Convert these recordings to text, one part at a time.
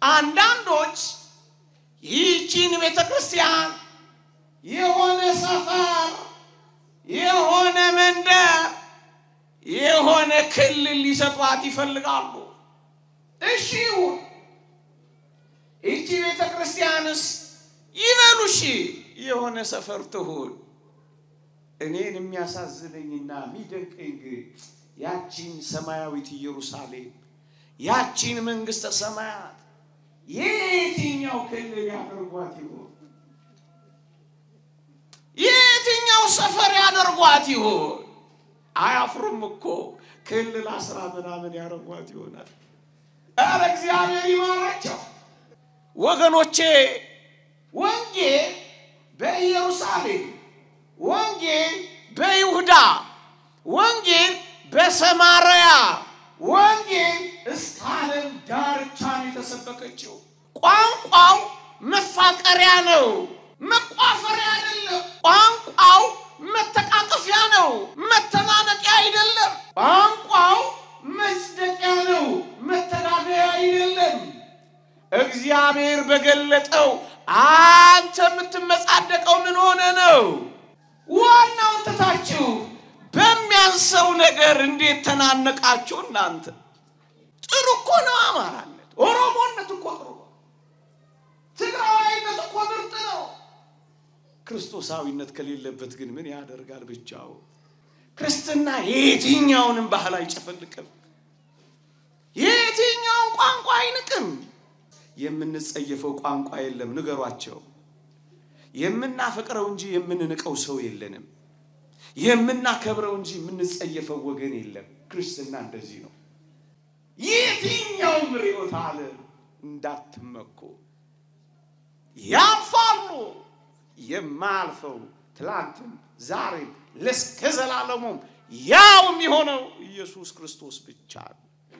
አንዳንዶች ይህቺን ቤተ ክርስቲያን የሆነ ሰፈር፣ የሆነ መንደር፣ የሆነ ክልል ሊሰጧት ይፈልጋሉ። እሺ ይሁን። ይቺ ቤተ ክርስቲያንስ ይበሉ እሺ፣ የሆነ ሰፈር ትሁን። እኔን የሚያሳዝነኝና የሚደንቀኝ ግን ያቺን ሰማያዊት ኢየሩሳሌም ያቺን መንግሥተ ሰማያት የትኛው ክልል ያደርጓት ይሆን? የትኛው ሰፈር ያደርጓት ይሆን? አያፍሩም እኮ ክልል አስራ ምናምን ያደርጓት ይሆናል። ኧረ እግዚአብሔር ይማራቸው ወገኖቼ። ወንጌል በኢየሩሳሌም፣ ወንጌል በይሁዳ፣ ወንጌል በሰማርያ፣ ወንጌል እስከ ዓለም ዳርቻ ነው የተሰበከችው። ቋንቋው መፋቀሪያ ነው፣ መቋፈሪያ አይደለም። ቋንቋው መተቃቀፊያ ነው፣ መተናነቂያ አይደለም። ቋንቋው መጽደቂያ ነው፣ መተዳደያ አይደለም። እግዚአብሔር በገለጠው አንተ የምትመጻደቀው ምን ሆነ ነው? ዋናውን ትታችሁ በሚያንሰው ነገር እንዴት ተናነቃችሁ እናንተ? ጥሩ እኮ ነው አማራነት፣ ኦሮሞነት እኮ ጥሩ ነው። ትግራዋይነት እኮ ምርጥ ነው። ክርስቶሳዊነት ከሌለበት ግን ምን ያደርጋል ብቻው? ክርስትና የትኛውንም ባህል አይጨፈልቅም፣ የትኛውን ቋንቋ አይንቅም። የምንጸየፈው ቋንቋ የለም፣ ንገሯቸው። የምናፈቅረው እንጂ የምንንቀው ሰው የለንም። የምናከብረው እንጂ የምንጸየፈው ወገን የለም። ክርስትና እንደዚህ ነው። የትኛውም ርዕዮተ ዓለም እንዳትመኩ፣ ያልፋሉ። የማያልፈው ትላንትም ዛሬም ለእስከ ዘላለሙም ያው የሚሆነው ኢየሱስ ክርስቶስ ብቻ ነው።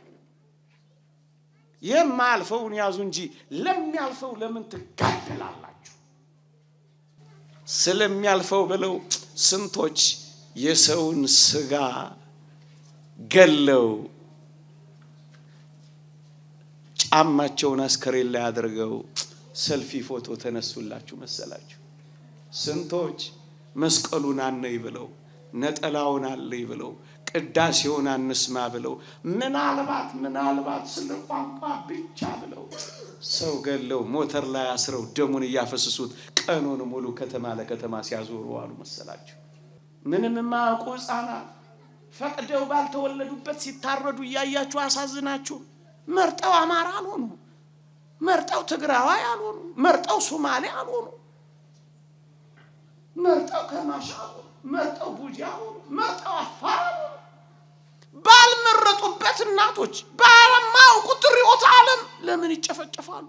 የማያልፈውን ያዙ እንጂ ለሚያልፈው ለምን ትጋደላላችሁ? ስለሚያልፈው ብለው ስንቶች የሰውን ስጋ ገለው ጫማቸውን አስከሬን ላይ አድርገው ሰልፊ ፎቶ ተነሱላችሁ መሰላችሁ። ስንቶች መስቀሉን አነይ ብለው ነጠላውን አለይ ብለው ቅዳሴውን አንስማ ብለው ምናልባት ምናልባት ስለ ቋንቋ ብቻ ብለው ሰው ገለው ሞተር ላይ አስረው ደሙን እያፈሰሱት ቀኑን ሙሉ ከተማ ለከተማ ሲያዞሩ አሉ መሰላችሁ። ምንም የማያውቁ ሕፃናት ፈቅደው ባልተወለዱበት ሲታረዱ እያያችሁ አሳዝናችሁ። መርጠው አማራ አልሆኑ፣ መርጠው ትግራዋይ አልሆኑ፣ መርጠው ሶማሌ አልሆኑ፣ መርጠው ከማሻ አልሆኑ፣ መርጠው ቡጃ አልሆኑ፣ መርጠው አፋር አልሆኑ። ባልመረጡበት እናቶች ባለማያውቁት ርዕዮተ ዓለም ለምን ይጨፈጨፋሉ?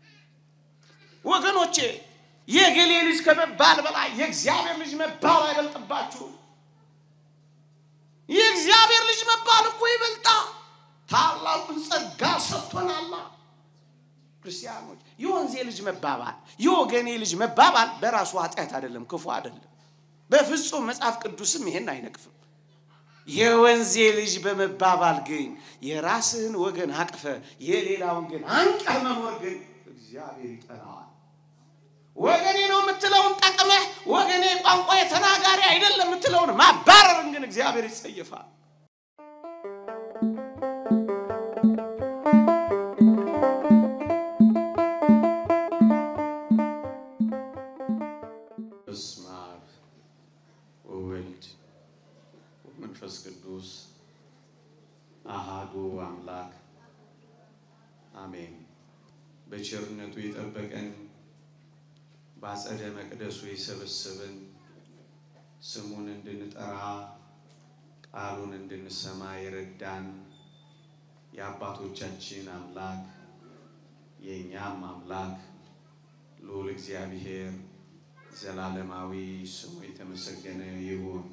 ወገኖቼ የገሌ ልጅ ከመባል በላይ የእግዚአብሔር ልጅ መባል አይበልጥባችሁም። የእግዚአብሔር ልጅ መባል እኮ ይበልጣ። ታላቁን ጸጋ ሰጥቶናላ። ክርስቲያኖች የወንዜ ልጅ መባባል የወገኔ ልጅ መባባል በራሱ ኃጢአት አይደለም፣ ክፉ አይደለም። በፍጹም መጽሐፍ ቅዱስም ይሄን አይነቅፍም። የወንዜ ልጅ በመባባል ግን የራስህን ወገን አቅፈ የሌላውን ግን አንቀህ መኖር ግን እግዚአብሔር ይጠላዋል። ወገኔ ነው የምትለውን ጠቅመህ ወገኔ ቋንቋ የተናጋሪ አይደለም የምትለውን ማባረርን ግን እግዚአብሔር ይጸየፋል። በስመ አብ ወወልድ ወመንፈስ ቅዱስ አሃዱ አምላክ አሜን። በቸርነቱ የጠበቀን በአጸደ መቅደሱ የሰበሰበን ስሙን እንድንጠራ ቃሉን እንድንሰማ የረዳን የአባቶቻችን አምላክ የእኛም አምላክ ልዑል እግዚአብሔር ዘላለማዊ ስሙ የተመሰገነ ይሁን።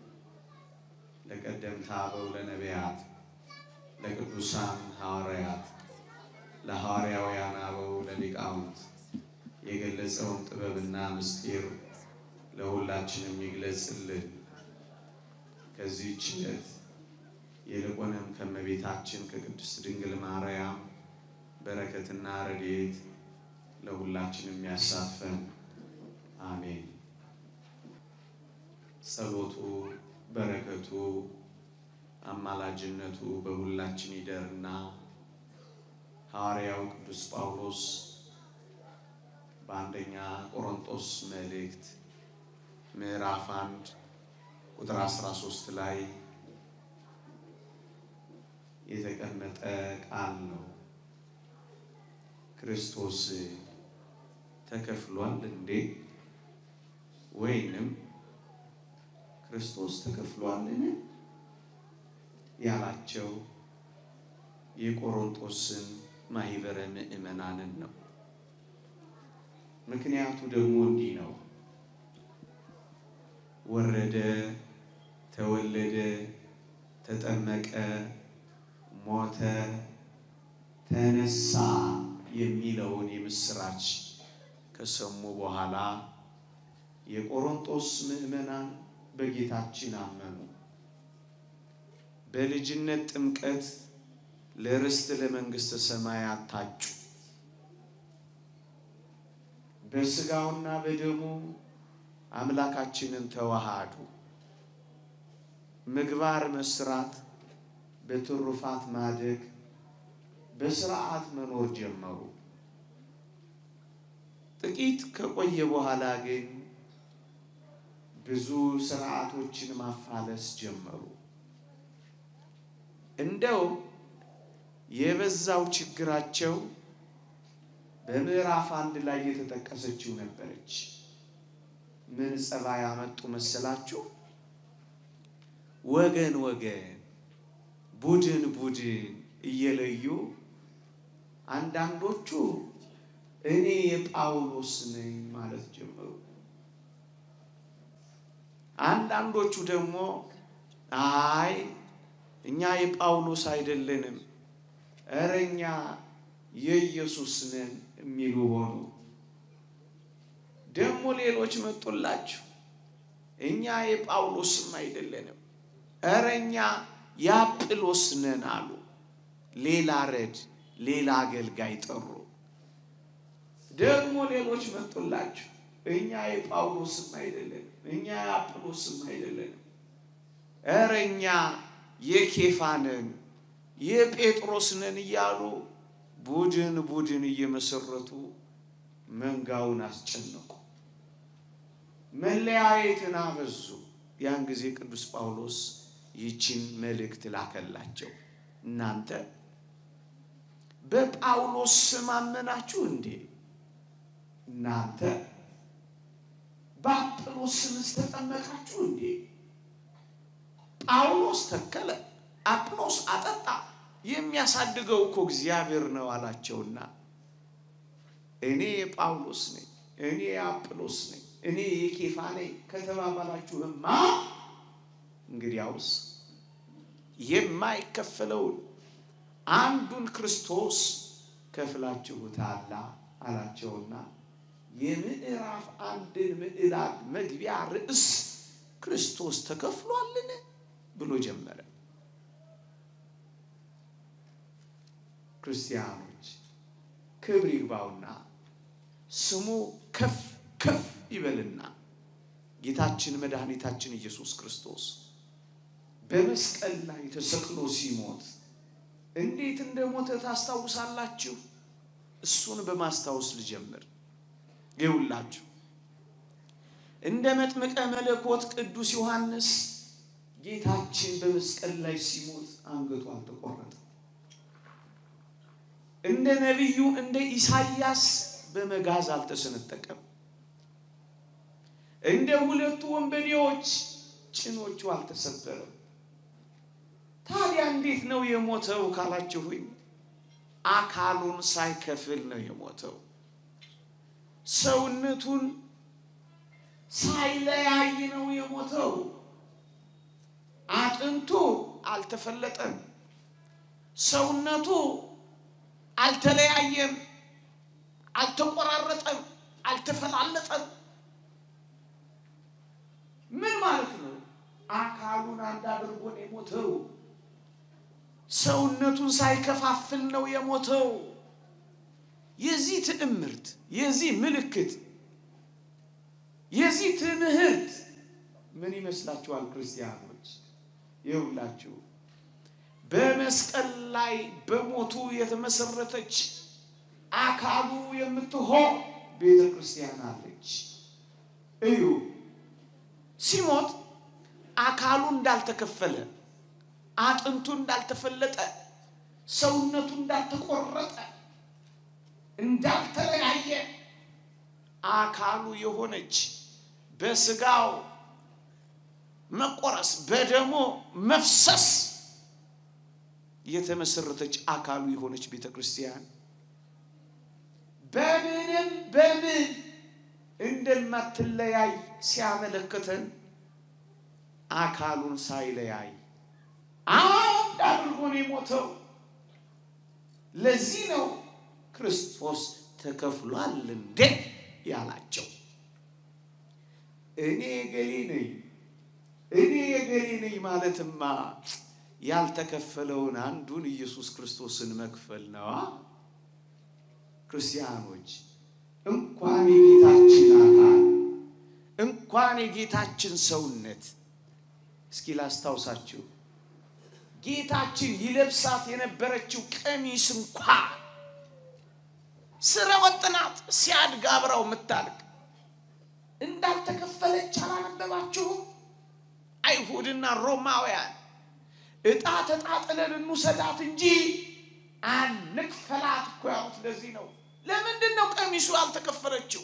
ለቀደምት አበው ለነቢያት፣ ለቅዱሳን ሐዋርያት፣ ለሐዋርያውያን አበው ለሊቃውንት የገለጸውን ጥበብና ምስጢር ለሁላችንም ይግለጽልን። ከዚህች ዕለት ይልቁንም ከእመቤታችን ከቅድስት ድንግል ማርያም በረከትና ረድኤት ለሁላችን የሚያሳፈን አሜን። ጸሎቱ በረከቱ አማላጅነቱ በሁላችን ይደርና ሐዋርያው ቅዱስ ጳውሎስ በአንደኛ ቆሮንጦስ መልእክት ምዕራፍ አንድ ቁጥር 13 ላይ የተቀመጠ ቃል ነው። ክርስቶስ ተከፍሏል እንዴ? ወይንም ክርስቶስ ተከፍሏልን? ያላቸው የቆሮንጦስን ማህበረ ምዕመናንን ነው። ምክንያቱ ደግሞ እንዲህ ነው። ወረደ፣ ተወለደ፣ ተጠመቀ፣ ሞተ፣ ተነሳ የሚለውን የምስራች ከሰሙ በኋላ የቆሮንጦስ ምዕመናን በጌታችን አመኑ። በልጅነት ጥምቀት ለርስት ለመንግሥተ ሰማያት ታጩ። በሥጋውና በደሙ አምላካችንን ተዋሃዱ። ምግባር መስራት፣ በትሩፋት ማደግ፣ በስርዓት መኖር ጀመሩ። ጥቂት ከቆየ በኋላ ግን ብዙ ስርዓቶችን ማፋለስ ጀመሩ። እንደው የበዛው ችግራቸው በምዕራፍ አንድ ላይ የተጠቀሰችው ነበረች። ምን ጸባይ ያመጡ መሰላችሁ? ወገን ወገን፣ ቡድን ቡድን እየለዩ አንዳንዶቹ እኔ የጳውሎስ ነኝ ማለት ጀመሩ። አንዳንዶቹ ደግሞ አይ እኛ የጳውሎስ አይደለንም፣ እረ እኛ የኢየሱስ ነን የሚሉ ሆኑ። ደግሞ ሌሎች መጡላችሁ፣ እኛ የጳውሎስም አይደለንም፣ እረ እኛ የአጵሎስ ነን አሉ። ሌላ ረድ፣ ሌላ አገልጋይ ጠሩ። ደግሞ ሌሎች መጡላችሁ፣ እኛ የጳውሎስም አይደለንም፣ እኛ የአጵሎስም አይደለንም፣ እረ እኛ የኬፋ ነን የጴጥሮስ ነን እያሉ ቡድን ቡድን እየመሰረቱ መንጋውን አስጨነቁ፣ መለያየትን አበዙ። ያን ጊዜ ቅዱስ ጳውሎስ ይችን መልእክት ላከላቸው። እናንተ በጳውሎስ ስም አመናችሁ እንዴ? እናንተ በአጵሎስ ስምስ ተጠመቃችሁ እንዴ? ጳውሎስ ተከለ፣ አጵሎስ አጠጣ፣ የሚያሳድገው እኮ እግዚአብሔር ነው አላቸውና እኔ የጳውሎስ ነኝ፣ እኔ የአጵሎስ ነኝ፣ እኔ የኬፋ ነኝ ከተባባላችሁማ እንግዲያውስ የማይከፈለውን አንዱን ክርስቶስ ከፍላችሁታላ አላቸውና የምዕራፍ አንድን ምዕራፍ መግቢያ ርዕስ ክርስቶስ ተከፍሏልን ብሎ ጀመረ። ክርስቲያኖች ክብር ይግባውና ስሙ ከፍ ከፍ ይበልና ጌታችን መድኃኒታችን ኢየሱስ ክርስቶስ በመስቀል ላይ ተሰቅሎ ሲሞት እንዴት እንደሞተ ታስታውሳላችሁ? እሱን በማስታወስ ልጀምር። ይውላችሁ እንደ መጥምቀ መለኮት ቅዱስ ዮሐንስ ጌታችን በመስቀል ላይ ሲሞት አንገቱ አልተቆረጠም። እንደ ነቢዩ እንደ ኢሳይያስ በመጋዝ አልተሰነጠቀም። እንደ ሁለቱ ወንበዴዎች ጭኖቹ አልተሰበረም። ታዲያ እንዴት ነው የሞተው ካላችሁኝ፣ አካሉን ሳይከፍል ነው የሞተው። ሰውነቱን ሳይለያይ ነው የሞተው። አጥንቱ አልተፈለጠም። ሰውነቱ አልተለያየም፣ አልተቆራረጠም፣ አልተፈላለጠም። ምን ማለት ነው? አካሉን አንድ አድርጎ ነው የሞተው። ሰውነቱን ሳይከፋፍል ነው የሞተው። የዚህ ትዕምርት፣ የዚህ ምልክት፣ የዚህ ትምህርት ምን ይመስላችኋል ክርስቲያኖች? ይውላችሁ በመስቀል ላይ በሞቱ የተመሰረተች አካሉ የምትሆን ቤተ ክርስቲያን አለች። እዩ ሲሞት አካሉ እንዳልተከፈለ፣ አጥንቱ እንዳልተፈለጠ፣ ሰውነቱ እንዳልተቆረጠ፣ እንዳልተለያየ አካሉ የሆነች በስጋው መቆረስ በደሞ መፍሰስ የተመሰረተች አካሉ የሆነች ቤተ ክርስቲያን በምንም በምን እንደማትለያይ ሲያመለክተን አካሉን ሳይለያይ አንድ አድርጎ ነው የሞተው። ለዚህ ነው ክርስቶስ ተከፍሏል እንዴ ያላቸው። እኔ የገሌ ነኝ እኔ የገሌ ነኝ ማለትማ ያልተከፈለውን አንዱን ኢየሱስ ክርስቶስን መክፈል ነዋ። ክርስቲያኖች እንኳን የጌታችን አካል እንኳን የጌታችን ሰውነት እስኪ ላስታውሳችሁ፣ ጌታችን ይለብሳት የነበረችው ቀሚስ እንኳ ስረ ወጥ ናት። ሲያድግ አብራው የምታልቅ እንዳልተከፈለች አላነበባችሁም? አይሁድና ሮማውያን ዕጣ ተጣጥለን እንውሰዳት እንጂ አንክፈላት እኮ ያሉት ለዚህ ነው። ለምንድን ነው ቀሚሱ ያልተከፈለችው?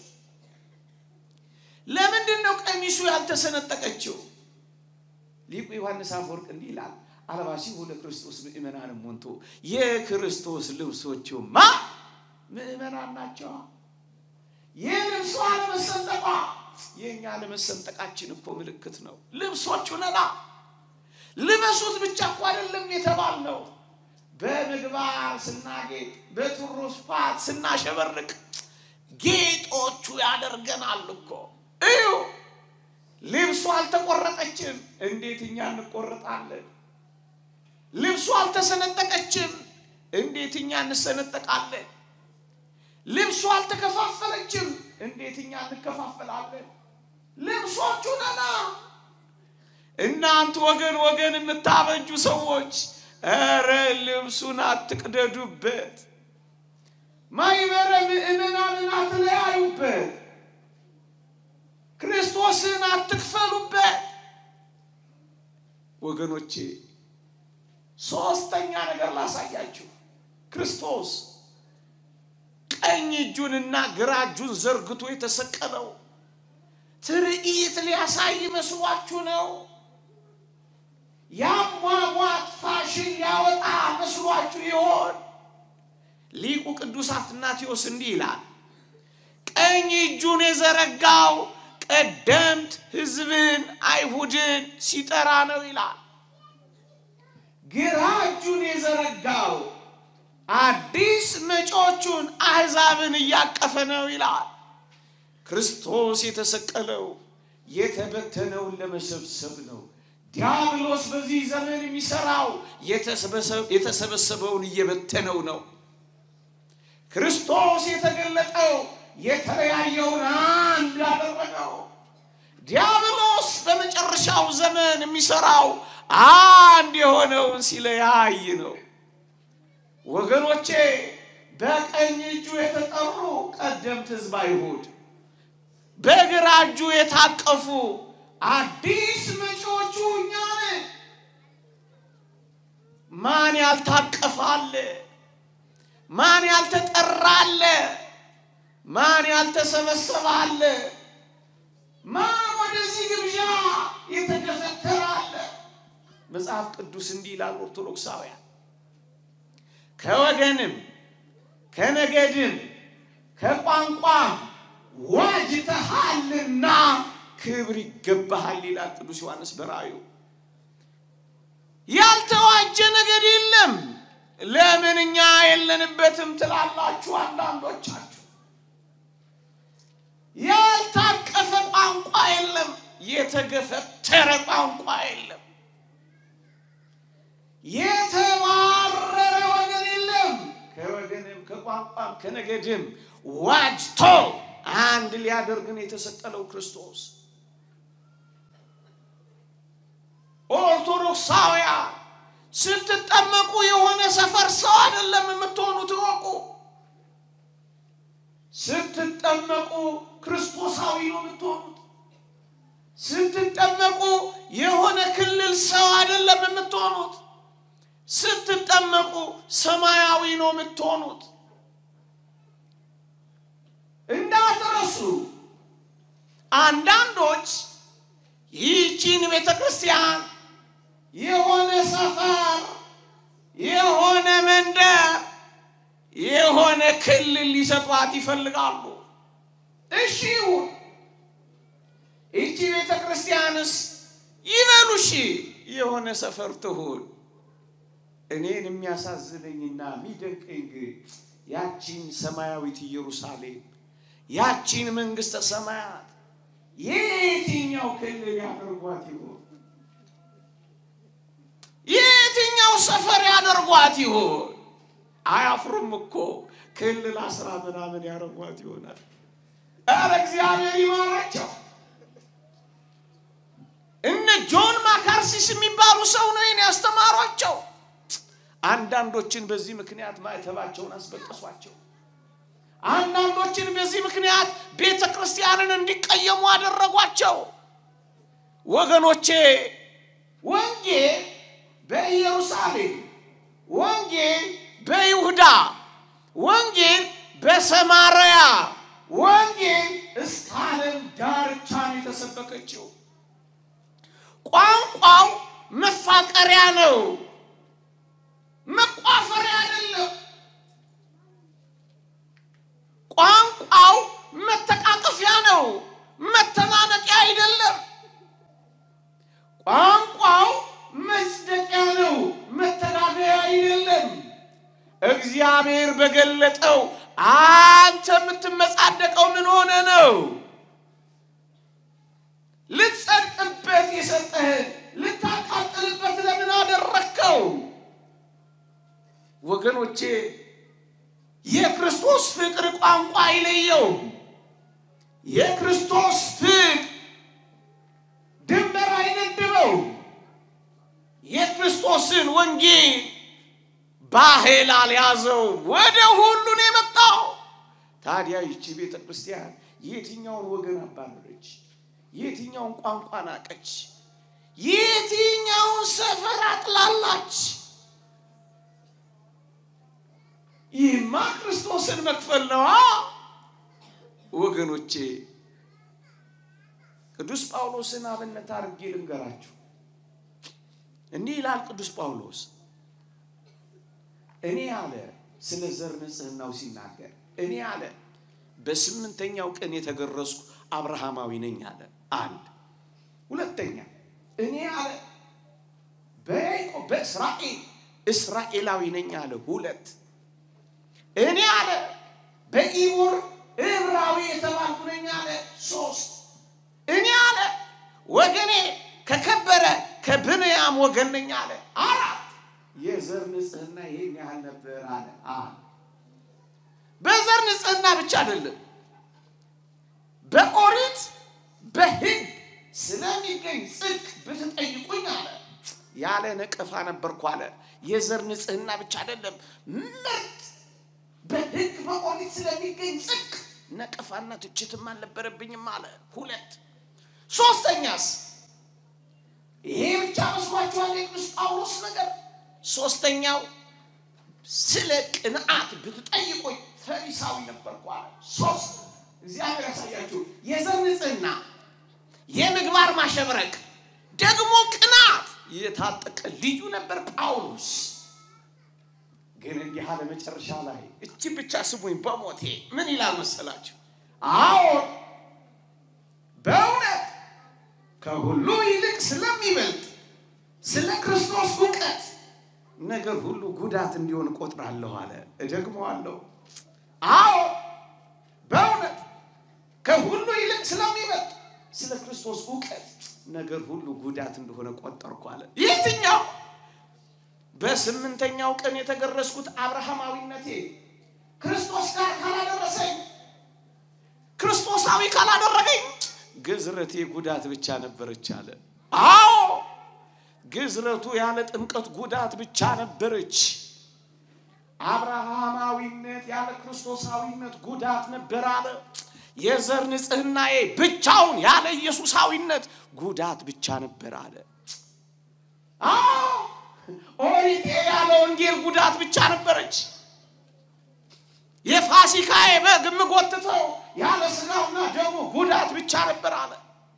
ለምንድን ነው ቀሚሱ ያልተሰነጠቀችው? ሊቁ ዮሐንስ አፈወርቅ እንዲህ ይላል፣ አልባሲሁ ለክርስቶስ ምእመናንም ሞንቶ የክርስቶስ ልብሶቹማ ምእመናን ናቸዋ። የልብሷ አለመሰንጠቋ የእኛ አለመሰንጠቃችን እኮ ምልክት ነው። ልብሶቹ ነና ልበሱት ብቻ እኮ አይደለም የተባልነው በምግባር ስናጌጥ በትሩፋት ስናሸበርቅ ጌጦቹ ያደርገናል እኮ። እዩ ልብሱ አልተቆረጠችም፣ እንዴት እኛ እንቆረጣለን? ልብሱ አልተሰነጠቀችም፣ እንዴት እኛ እንሰነጠቃለን? ልብሱ አልተከፋፈለችም፣ እንዴት እኛ እንከፋፈላለን? ልብሶቹ ነና። እናንተ ወገን ወገን የምታበጁ ሰዎች ኧረ ልብሱን አትቅደዱበት፣ ማይበረ ምእመናንን አትለያዩበት፣ ክርስቶስን አትክፈሉበት። ወገኖቼ ሶስተኛ ነገር ላሳያችሁ። ክርስቶስ ቀኝ እጁንና ግራ እጁን ዘርግቶ የተሰቀለው ትርኢት ሊያሳይ መስሏችሁ ነው? የአሟሟት ፋሽን ሊያወጣ መስሏችሁ ይሆን? ሊቁ ቅዱስ አትናቴዎስ እንዲህ ይላል፣ ቀኝ እጁን የዘረጋው ቀደምት ሕዝብን አይሁድን ሲጠራ ነው ይላል። ግራ እጁን የዘረጋው አዲስ መጪዎቹን አሕዛብን እያቀፈ ነው ይላል። ክርስቶስ የተሰቀለው የተበተነውን ለመሰብሰብ ነው። ዲያብሎስ በዚህ ዘመን የሚሰራው የተሰበሰበውን እየበተነው ነው። ክርስቶስ የተገለጠው የተለያየውን አንድ ያደረገው። ዲያብሎስ በመጨረሻው ዘመን የሚሰራው አንድ የሆነውን ሲለያይ ነው። ወገኖቼ በቀኝ እጁ የተጠሩ ቀደምት ሕዝብ አይሁድ፣ በግራ እጁ የታቀፉ አዲስ መጪዎቹ እኛ ነን። ማን ያልታቀፋለ? ማን ያልተጠራለ? ማን ያልተሰበሰባለ? ማን ወደዚህ ግብዣ የተገፈተራለ? መጽሐፍ ቅዱስ እንዲህ ይላል ኦርቶዶክሳውያን ከወገንም ከነገድም ከቋንቋም ዋጅተሃልና ክብር ይገባሃል ይላል ቅዱስ ዮሐንስ በራእዩ። ያልተዋጀ ነገድ የለም። ለምን እኛ የለንበትም ትላላችሁ አንዳንዶቻችሁ። ያልታቀፈ ቋንቋ የለም፣ የተገፈተረ ቋንቋ የለም፣ የተባረረ ወገን የለም። ከወገንም ከቋንቋም ከነገድም ዋጅቶ አንድ ሊያደርግን የተሰቀለው ክርስቶስ ኦርቶዶክሳውያን ስትጠመቁ የሆነ ሰፈር ሰው አይደለም የምትሆኑት እወቁ። ስትጠመቁ ክርስቶሳዊ ነው የምትሆኑት። ስትጠመቁ የሆነ ክልል ሰው አይደለም የምትሆኑት። ስትጠመቁ ሰማያዊ ነው የምትሆኑት። እንዳትረሱ። አንዳንዶች ይህቺን ቤተ ክርስቲያን የሆነ ሰፈር፣ የሆነ መንደር፣ የሆነ ክልል ሊሰጧት ይፈልጋሉ። እሺ ይሁን። ይቺ ቤተ ክርስቲያንስ ይበሉ እሺ፣ የሆነ ሰፈር ትሁን። እኔን የሚያሳዝነኝና የሚደንቀኝ ግን ያቺን ሰማያዊት ኢየሩሳሌም ያቺን መንግሥተ ሰማያት የትኛው ክልል ያደርጓት ይሆን? የትኛው ሰፈር ያደርጓት ይሆን? አያፍሩም እኮ ክልል አስራ ምናምን ያደርጓት ይሆናል። ኧረ እግዚአብሔር ይማራቸው። እነ ጆን ማካርሲስ የሚባሉ ሰው ነው ይህን ያስተማሯቸው። አንዳንዶችን በዚህ ምክንያት ማዕተባቸውን አስበጠሷቸው። አንዳንዶችን በዚህ ምክንያት ቤተ ክርስቲያንን እንዲቀየሙ አደረጓቸው። ወገኖቼ ወንጌል በኢየሩሳሌም፣ ወንጌል በይሁዳ፣ ወንጌል በሰማርያ፣ ወንጌል እስከ ዓለም ዳርቻ ነው የተሰበከችው። ቋንቋው መፋቀሪያ ነው፣ መቋፈሪያ አይደለም። ቋንቋው መተቃቀፊያ ነው፣ መተናነቂያ አይደለም። ቋንቋው መጽደቂያ ነው፣ መተዳደያ አይደለም። እግዚአብሔር በገለጠው አንተ የምትመጻደቀው ምን ሆነ ነው? ልትጸድቅበት የሰጠህን ልታቃጥልበት ለምን አደረግከው? ወገኖቼ የክርስቶስ ፍቅር ቋንቋ አይለየውም። የክርስቶስ ፍቅር ድንበር አይገድበው። የክርስቶስን ወንጌል ባህል አልያዘው፣ ወደ ሁሉን የመጣው ታዲያ ይቺ ቤተ ክርስቲያን የትኛውን ወገን አባረረች? የትኛውን ቋንቋ ናቀች? የትኛውን ሰፈር አጥላላች? ይህማ ክርስቶስን መክፈል ነዋ ወገኖቼ። ቅዱስ ጳውሎስን አብነት አድርጌ ልንገራችሁ። እንዲህ ይላል ቅዱስ ጳውሎስ እኔ አለ ስለ ዘር ንጽሕናው ሲናገር እኔ አለ በስምንተኛው ቀን የተገረዝኩ አብርሃማዊ ነኝ አለ። አንድ ሁለተኛ እኔ አለ በያዕቆብ በእስራኤል እስራኤላዊ ነኝ አለ። ሁለት እኔ አለ በኢቦር ዕብራዊ የተባልኩ ነኝ አለ። ሶስት እኔ አለ ወገኔ ከከበረ ከብንያም ወገን ነኝ አለ። አራት የዘር ንጽሕና ይህን ያህል ነበር አለ። በዘር ንጽሕና ብቻ አይደለም፣ በኦሪት በሕግ ስለሚገኝ ጽድቅ ብትጠይቁኝ አለ ያለ ነቀፋ ነበርኩ አለ። የዘር ንጽሕና ብቻ አይደለም፣ ምርጥ በሕግ በኦሪት ስለሚገኝ ጽድቅ ነቀፋና ትችትም አልነበረብኝም አለ። ሁለት ሶስተኛስ ይሄ ብቻ መስሏችኋል? የቅዱስ ጳውሎስ ነገር ሶስተኛው ስለ ቅንዓት ብትጠይቁኝ ፈሪሳዊ ነበርኩ አለ። ሶስት እግዚአብሔር ያሳያችሁ። የዘር ንጽሕና፣ የምግባር ማሸብረቅ፣ ደግሞ ቅንዓት የታጠቀ ልዩ ነበር ጳውሎስ። ግን እንዲህ አለ መጨረሻ ላይ እቺ ብቻ ስሙኝ በሞቴ ምን ይላል መሰላችሁ? አዎ በእውነት ከሁሉ ይልቅ ስለሚበልጥ ስለ ክርስቶስ እውቀት ነገር ሁሉ ጉዳት እንዲሆን እቆጥራለሁ አለ። እደግመዋለሁ። አዎ በእውነት ከሁሉ ይልቅ ስለሚበልጥ ስለ ክርስቶስ እውቀት ነገር ሁሉ ጉዳት እንደሆነ ቆጠርኩ አለ። የትኛው? በስምንተኛው ቀን የተገረዝኩት አብርሃማዊነቴ ክርስቶስ ጋር ካላደረሰኝ ክርስቶሳዊ ካላደረገኝ ግዝረቴ ጉዳት ብቻ ነበረች አለ። አዎ ግዝረቱ ያለ ጥምቀት ጉዳት ብቻ ነበረች። አብርሃማዊነት ያለ ክርስቶሳዊነት ጉዳት ነበር አለ። የዘር ንጽህናዬ ብቻውን ያለ ኢየሱሳዊነት ጉዳት ብቻ ነበር አለ። አዎ ኦሪቴ ያለ ወንጌል ጉዳት ብቻ ነበረች። የፋሲካዬ በግ የምጎትተው ያለ ስጋውና ደሙ ጉዳት ብቻ ነበር አለ።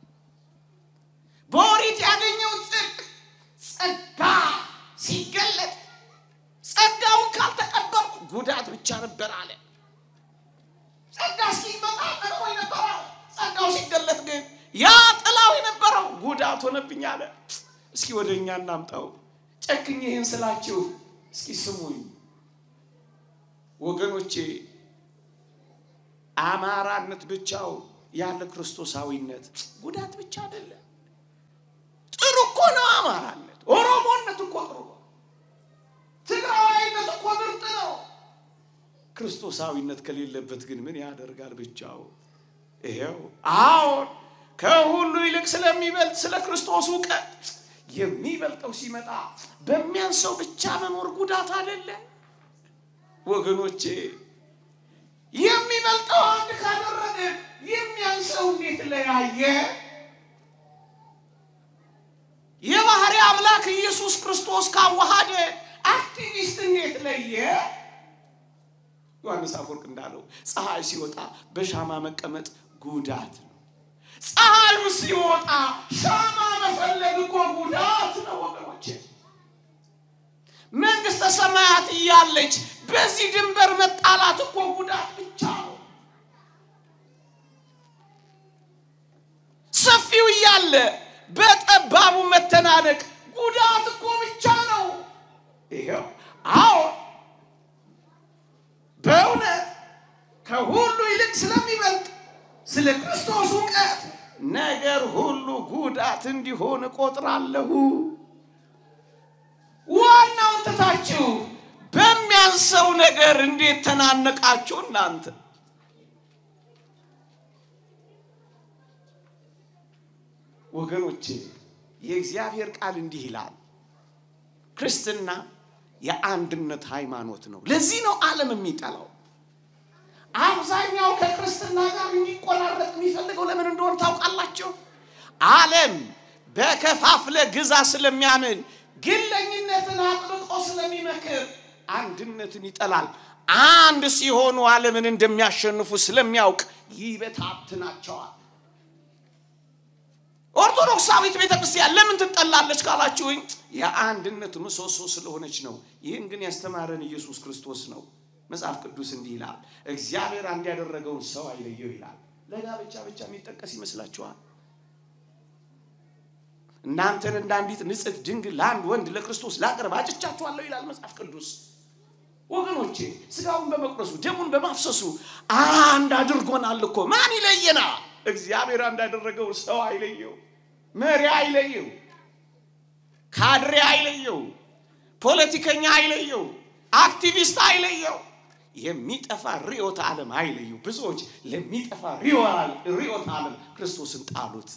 በኦሪት ያገኘው ጽድቅ ጸጋ ሲገለጥ ጸጋውን ካልተቀበልኩ ጉዳት ብቻ ነበር አለ። ጸጋ እስኪመጣ ጥቅሙ ነበረ። ጸጋው ሲገለጥ ግን ያ ጥላው የነበረው ጉዳት ሆነብኝ አለ። እስኪ ወደ እኛ እናምጣው። ጨክኜ ይህን ስላችሁ እስኪ ስሙኝ ወገኖቼ። አማራነት ብቻው ያለ ክርስቶሳዊነት ጉዳት ብቻ አይደለም። ጥሩ እኮ ነው አማራነት። ኦሮሞነት እኮ ጥሩ ነው። ትግራዋይነት እኮ ምርጥ ነው። ክርስቶሳዊነት ከሌለበት ግን ምን ያደርጋል ብቻው? ይሄው አዎን፣ ከሁሉ ይልቅ ስለሚበልጥ ስለ ክርስቶስ እውቀት የሚበልጠው ሲመጣ በሚያንሰው ብቻ መኖር ጉዳት አይደለ ወገኖቼ? የሚበልጠው አንድ ካደረገ የሚያንሰው እንዴት ለያየ? የባህሪ አምላክ ኢየሱስ ክርስቶስ ካዋሃደ አክቲቪስት እንዴት ለየ? ዮሐንስ አፈወርቅ እንዳለው ፀሐይ ሲወጣ በሻማ መቀመጥ ጉዳት ነው። ፀሐዩ ሲወጣ ሻማ መፈለግ እኮ ጉዳት ነው ወገኖቼ። መንግስተ ሰማያት እያለች በዚህ ድንበር መጣላት እኮ ጉዳት ብቻ ነው። ሰፊው እያለ በጠባቡ መተናነቅ ጉዳት እኮ ብቻ ነው። ይኸው አዎ፣ በእውነት ከሁሉ ይልቅ ስለሚበልጥ ስለ ክርስቶስ እውቀት ነገር ሁሉ ጉዳት እንዲሆን እቆጥራለሁ። ዋናውን ትታችሁ በሚያንሰው ነገር እንዴት ተናነቃችሁ እናንተ? ወገኖቼ የእግዚአብሔር ቃል እንዲህ ይላል፣ ክርስትና የአንድነት ሃይማኖት ነው። ለዚህ ነው ዓለም የሚጠላው። አብዛኛው ከክርስትና ጋር እንዲቆራረጥ የሚፈልገው ለምን እንደሆነ ታውቃላችሁ? ዓለም በከፋፍለ ግዛ ስለሚያምን ግለኝነትን አጥብቆ ስለሚመክር አንድነትን ይጠላል። አንድ ሲሆኑ ዓለምን እንደሚያሸንፉ ስለሚያውቅ ይበታትናቸዋል። ኦርቶዶክሳዊት ቤተ ክርስቲያን ለምን ትጠላለች ካላችሁኝ፣ የአንድነት ምሰሶ ስለሆነች ነው። ይህን ግን ያስተማረን ኢየሱስ ክርስቶስ ነው። መጽሐፍ ቅዱስ እንዲህ ይላል፣ እግዚአብሔር አንድ ያደረገውን ሰው አይለየው ይላል። ለጋብቻ ብቻ የሚጠቀስ ይመስላችኋል? እናንተን እንደ አንዲት ንጽሕት ድንግል ለአንድ ወንድ ለክርስቶስ ላቀርብ አጭቻችኋለሁ ይላል መጽሐፍ ቅዱስ። ወገኖቼ ስጋውን በመቁረሱ ደሙን በማፍሰሱ አንድ አድርጎናል እኮ። ማን ይለየና? እግዚአብሔር አንድ ያደረገው ሰው አይለየው፣ መሪ አይለየው፣ ካድሬ አይለየው፣ ፖለቲከኛ አይለየው፣ አክቲቪስት አይለየው፣ የሚጠፋ ርዕዮተ ዓለም አይለየው። ብዙዎች ለሚጠፋ ርዕዮተ ዓለም ክርስቶስን ጣሉት።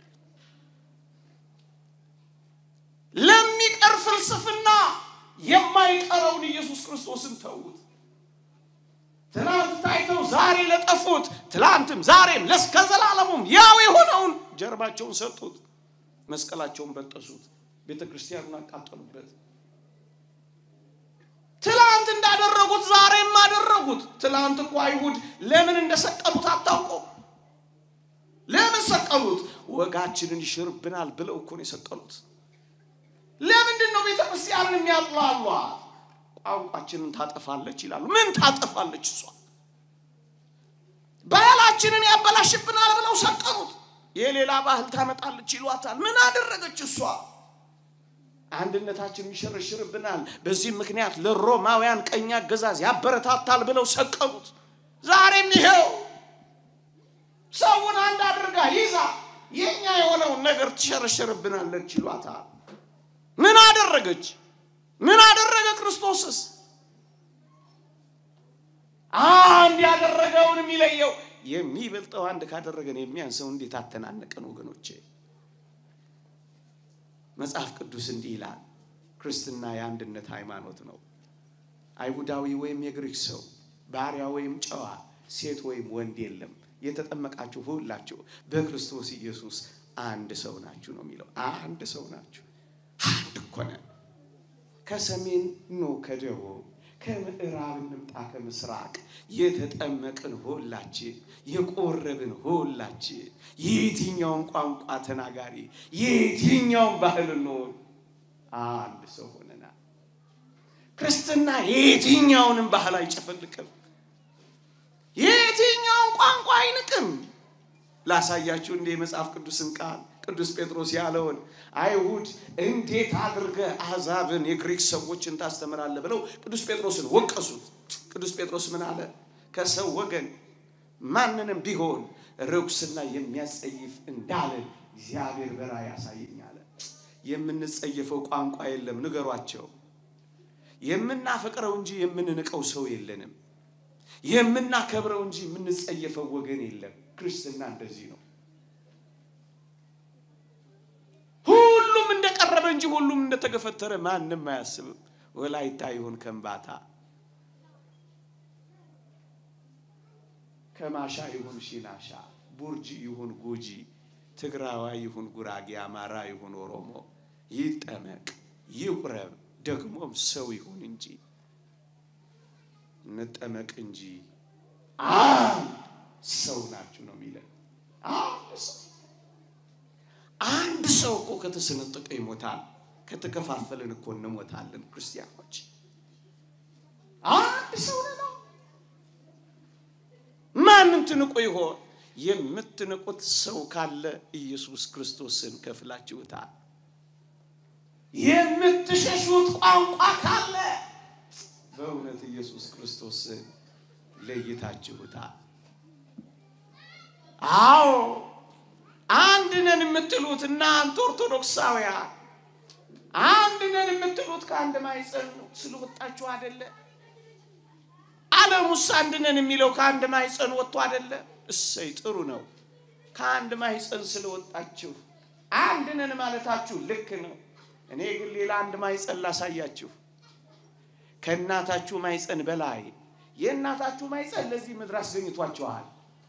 ለሚቀር ፍልስፍና የማይቀረውን ኢየሱስ ክርስቶስን ተዉት። ትናንት ታይተው ዛሬ ለጠፉት ትላንትም ዛሬም ለስከ ዘላለሙም ያው የሆነውን ጀርባቸውን ሰጡት፣ መስቀላቸውን በጠሱት፣ ቤተ ክርስቲያኑን አቃጠሉበት። ትላንት እንዳደረጉት ዛሬም አደረጉት። ትላንት እኮ አይሁድ ለምን እንደሰቀሉት አታውቀው። ለምን ሰቀሉት? ወጋችንን ይሽርብናል ብለው እኮ ነው የሰቀሉት። ለምንድን ነው ቤተ ክርስቲያንን የሚያጥላሏት? ቋንቋችንን ታጠፋለች ይላሉ። ምን ታጠፋለች እሷ? ባህላችንን ያበላሽብናል ብለው ሰቀሉት። የሌላ ባህል ታመጣለች ይሏታል። ምን አደረገች እሷ? አንድነታችንን ይሸረሽርብናል፣ በዚህም ምክንያት ለሮማውያን ቀኝ አገዛዝ ያበረታታል ብለው ሰቀሉት። ዛሬም ይኸው ሰውን አንድ አድርጋ ይዛ የኛ የሆነውን ነገር ትሸረሽርብናለች ይሏታል። ምን አደረገች? ምን አደረገ ክርስቶስስ? አንድ ያደረገውን የሚለየው የሚበልጠው አንድ ካደረገን የሚያንሰው እንዴት አተናነቀን ወገኖቼ? መጽሐፍ ቅዱስ እንዲህ ይላል፣ ክርስትና የአንድነት ሃይማኖት ነው። አይሁዳዊ ወይም የግሪክ ሰው፣ ባሪያ ወይም ጨዋ፣ ሴት ወይም ወንድ የለም። የተጠመቃችሁ ሁላችሁ በክርስቶስ ኢየሱስ አንድ ሰው ናችሁ ነው የሚለው። አንድ ሰው ናችሁ። አንድ እኮ ነን። ከሰሜን ኖ ከደቡብ ከምዕራብ እንምጣ ከምስራቅ የተጠመቅን ሁላችን የቆረብን ሁላችን የየትኛውን ቋንቋ ተናጋሪ የየትኛውን ባህል እንሆን አንድ ሰው ሆነናል። ክርስትና የየትኛውንም ባህል አይጨፈልቅም፣ የየትኛውን ቋንቋ አይንቅም። ላሳያችሁ እንደ የመጽሐፍ ቅዱስን ቃል ቅዱስ ጴጥሮስ ያለውን አይሁድ እንዴት አድርገህ አሕዛብን የግሪክ ሰዎችን ታስተምራለህ ብለው ቅዱስ ጴጥሮስን ወቀሱት። ቅዱስ ጴጥሮስ ምን አለ? ከሰው ወገን ማንንም ቢሆን ርኩስና የሚያስጸይፍ እንዳለ እግዚአብሔር በራእይ ያሳየኝ አለ። የምንጸየፈው ቋንቋ የለም፣ ንገሯቸው። የምናፈቅረው እንጂ የምንንቀው ሰው የለንም። የምናከብረው እንጂ የምንጸየፈው ወገን የለም። ክርስትና እንደዚህ ነው። ሁሉም እንደቀረበ እንጂ ሁሉም እንደተገፈተረ ማንም አያስብም። ወላይታ ይሁን ከምባታ፣ ከማሻ ይሁን ሺናሻ፣ ቡርጂ ይሁን ጉጂ፣ ትግራዋይ ይሁን ጉራጌ፣ አማራ ይሁን ኦሮሞ ይጠመቅ ይቁረብ፣ ደግሞም ሰው ይሁን እንጂ እንጠመቅ እንጂ አንድ ሰው ናችሁ ነው የሚለን። አንድ ሰው እኮ ከተሰነጠቀ ይሞታል። ከተከፋፈልን እኮ እንሞታለን። ክርስቲያኖች አንድ ሰው ነው። ማንን ትንቁ ይሆን? የምትንቁት ሰው ካለ ኢየሱስ ክርስቶስን ከፍላችሁታል። የምትሸሹት ቋንቋ ካለ በእውነት ኢየሱስ ክርስቶስን ለይታችሁታል። አዎ አንድ ነን የምትሉት እናንተ ኦርቶዶክሳውያን አንድ ነን የምትሉት ከአንድ ማኅፀን ስለወጣችሁ አይደለ? ዓለሙስ አንድ ነን የሚለው ከአንድ ማኅፀን ወጥቶ አይደለ? እሰይ ጥሩ ነው። ከአንድ ማኅፀን ስለወጣችሁ አንድ ነን ማለታችሁ ልክ ነው። እኔ ግን ሌላ አንድ ማኅፀን ላሳያችሁ። ከእናታችሁ ማኅፀን በላይ የእናታችሁ ማኅፀን ለዚህ ምድር አስገኝቷችኋል።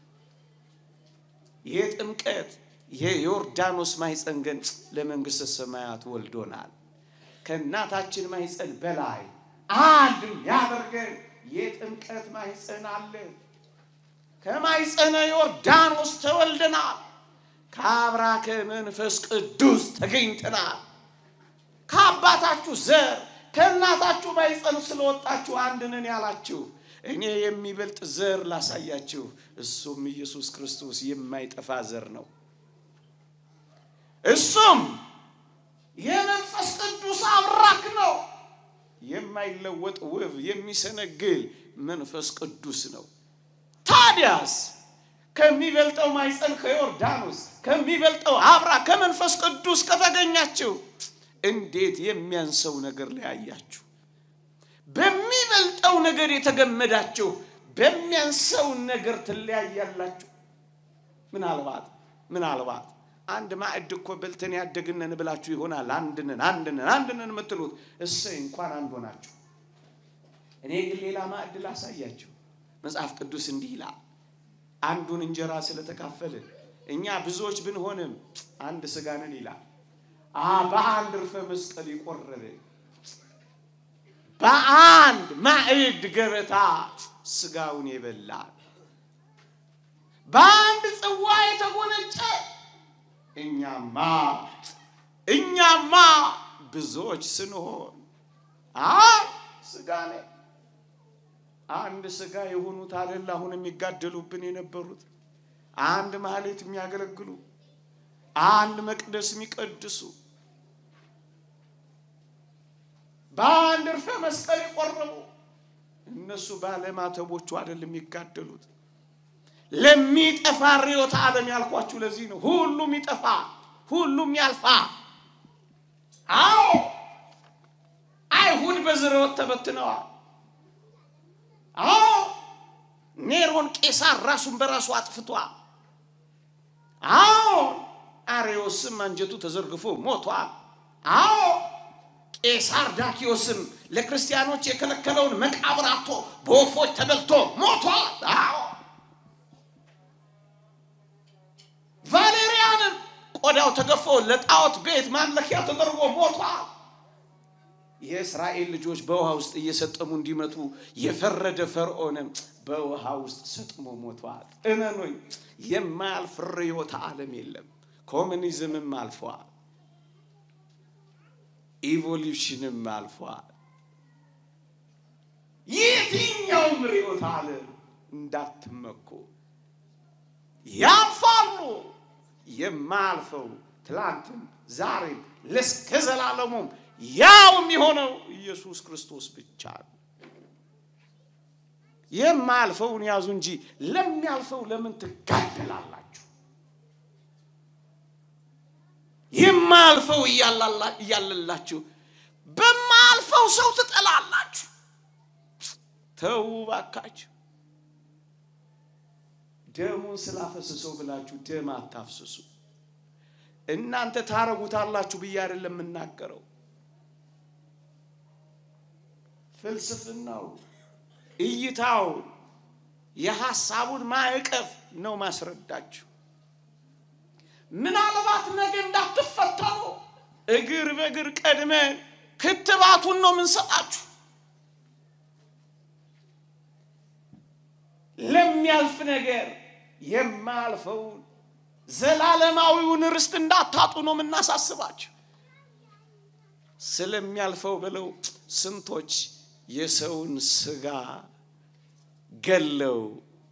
የጥምቀት የዮርዳኖስ ማኅፀን ግን ለመንግሥተ ሰማያት ወልዶናል። ከእናታችን ማኅፀን በላይ አንድ ያደርገን የጥምቀት ማኅፀን አለ። ከማኅፀነ ዮርዳኖስ ተወልደናል። ከአብራከ መንፈስ ቅዱስ ተገኝተናል። ከአባታችሁ ዘር ከእናታችሁ ማኅፀን ስለወጣችሁ አንድ ነን ያላችሁ እኔ የሚበልጥ ዘር ላሳያችሁ። እሱም ኢየሱስ ክርስቶስ የማይጠፋ ዘር ነው። እሱም የመንፈስ ቅዱስ አብራክ ነው። የማይለወጥ ውብ የሚሰነግል መንፈስ ቅዱስ ነው። ታዲያስ ከሚበልጠው ማኅፀን ከዮርዳኖስ ከሚበልጠው አብራ ከመንፈስ ቅዱስ ከተገኛችሁ እንዴት የሚያንሰው ነገር ለያያችሁ? በሚበልጠው ነገር የተገመዳችሁ በሚያንሰው ነገር ትለያያላችሁ። ምናልባት ምናልባት አንድ ማዕድ እኮ በልተን ያደግነን ብላችሁ ይሆናል። አንድነን አንድነን አንድነን የምትሉት እሰይ እንኳን አንድ ሆናችሁ። እኔ ግን ሌላ ማዕድ ላሳያችሁ። መጽሐፍ ቅዱስ እንዲህ ይላል፣ አንዱን እንጀራ ስለተካፈልን እኛ ብዙዎች ብንሆንም አንድ ሥጋ ነን ይላል። በአንድ ርፈ መስቀል የቆረብን በአንድ ማዕድ ገበታ ሥጋውን የበላ በአንድ ጽዋ የተጎነጨ እኛማ እኛማ ብዙዎች ስንሆን አንድ ሥጋ ነን። አንድ ሥጋ የሆኑት አይደል አሁን የሚጋደሉብን የነበሩት አንድ ማህሌት የሚያገለግሉ አንድ መቅደስ የሚቀድሱ በአንድ እርፈ መስቀል የቆረቡ እነሱ ባለማተቦቹ አይደል የሚጋደሉት። ለሚጠፋ ርዕዮተ ዓለም ያልኳችሁ ለዚህ ነው። ሁሉም ይጠፋ፣ ሁሉም ያልፋ። አዎ አይሁድ በዝርወት ተበትነዋል። አዎ ኔሮን ቄሳር ራሱን በራሱ አጥፍቷል። አዎ አሬዎስም አንጀቱ ተዘርግፎ ሞቷል። አዎ ቄሳር ዳኪዮስም ለክርስቲያኖች የከለከለውን መቃብር አጥቶ በወፎች ተበልቶ ሞቷል። አዎ ቫሌሪያንም ቆዳው ተገፎ ለጣዖት ቤት ማምለኪያ ተደርጎ ሞቷል። የእስራኤል ልጆች በውሃ ውስጥ እየሰጠሙ እንዲመቱ የፈረደ ፈርዖንም በውሃ ውስጥ ሰጥሞ ሞቷል። እመኑኝ፣ የማያልፍ ርዕዮተ ዓለም የለም። ኮሚኒዝምም አልፏል። ኢቮሉሽንም አልፏል። የትኛውም ርዕዮተ ዓለም እንዳትመኩ ያልፋሉ። የማያልፈው ትላንትም ዛሬም ለእስከ ዘላለሙም ያው የሚሆነው ኢየሱስ ክርስቶስ ብቻ ነው። የማያልፈውን ያዙ እንጂ ለሚያልፈው ለምን ትጋደላላችሁ? የማያልፈው እያለላችሁ በማያልፈው ሰው ትጠላላችሁ። ተው ባካችሁ። ደሙን ስላፈስሰው ብላችሁ ደም አታፍስሱ። እናንተ ታረጉታላችሁ ብዬ አይደለም የምናገረው። ፍልስፍናው፣ እይታው፣ የሐሳቡን ማዕቀፍ ነው ማስረዳችሁ። ምናልባት ነገ እንዳትፈተኑ እግር በእግር ቀድመን ክትባቱን ነው የምንሰጣችሁ። ለሚያልፍ ነገር የማያልፈውን ዘላለማዊውን ርስት እንዳታጡ ነው የምናሳስባችሁ። ስለሚያልፈው ብለው ስንቶች የሰውን ስጋ ገለው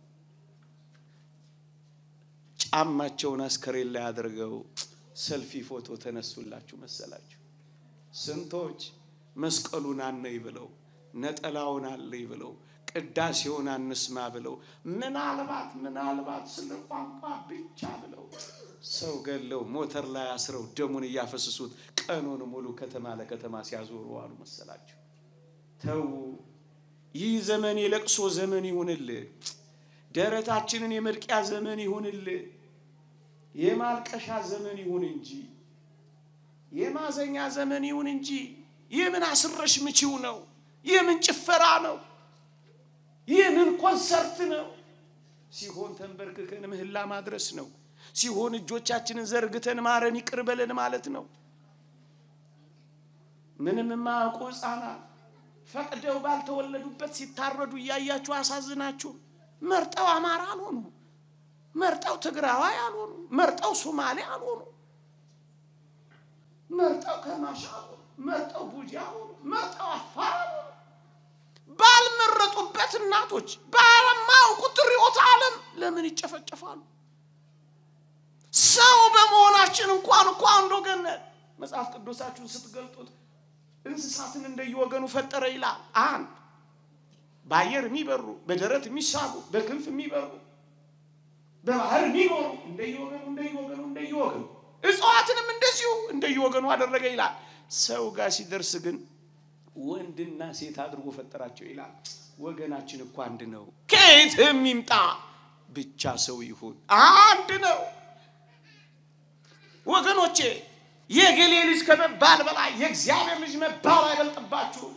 ጫማቸውን አስከሬን ላይ አድርገው ሰልፊ ፎቶ ተነሱላችሁ መሰላችሁ። ስንቶች መስቀሉን አነይ ብለው ነጠላውን አለይ ብለው ቅዳሴውን አንስማ ብለው ምናልባት ምናልባት ስለ ቋንቋ ብቻ ብለው ሰው ገለው ሞተር ላይ አስረው ደሙን እያፈሰሱት ቀኑን ሙሉ ከተማ ለከተማ ሲያዞሩ አሉ መሰላችሁ። ተው፣ ይህ ዘመን የለቅሶ ዘመን ይሁንልህ። ደረታችንን የመድቂያ ዘመን ይሁንልህ። የማልቀሻ ዘመን ይሁን እንጂ የማዘኛ ዘመን ይሁን እንጂ የምን አስረሽ ምቺው ነው? የምን ጭፈራ ነው? የምን ኮንሰርት ነው? ሲሆን ተንበርክከን ምህላ ማድረስ ነው። ሲሆን እጆቻችንን ዘርግተን ማረን ይቅር በለን ማለት ነው። ምንም የማያውቁ ሕፃናት ፈቅደው ባልተወለዱበት ሲታረዱ እያያችሁ አሳዝናችሁ። መርጠው አማራ አልሆኑ፣ መርጠው ትግራዋይ አልሆኑ፣ መርጠው ሶማሌ አልሆኑ፣ መርጠው ከማሻ አልሆኑ፣ መርጠው ቡጃ አልሆኑ፣ መርጠው አፋር አልሆኑ። ባልመረጡበት እናቶች ባለማያውቁት ርዕዮተ ዓለም ለምን ይጨፈጨፋሉ? ሰው በመሆናችን እንኳን እኮ አንድ ወገን ነን። መጽሐፍ ቅዱሳችሁን ስትገልጡት እንስሳትን እንደየወገኑ ፈጠረ ይላል። አንድ በአየር የሚበሩ በደረት የሚሳቡ በክንፍ የሚበሩ በባህር የሚኖሩ እንደየወገኑ እንደየወገኑ እንደየወገኑ እጽዋትንም እንደዚሁ እንደየወገኑ አደረገ ይላል። ሰው ጋር ሲደርስ ግን ወንድና ሴት አድርጎ ፈጠራቸው ይላል። ወገናችን እኮ አንድ ነው። ከየትም ይምጣ ብቻ ሰው ይሁን አንድ ነው። ወገኖቼ የገሌ ልጅ ከመባል በላይ የእግዚአብሔር ልጅ መባል አይበልጥባችሁም።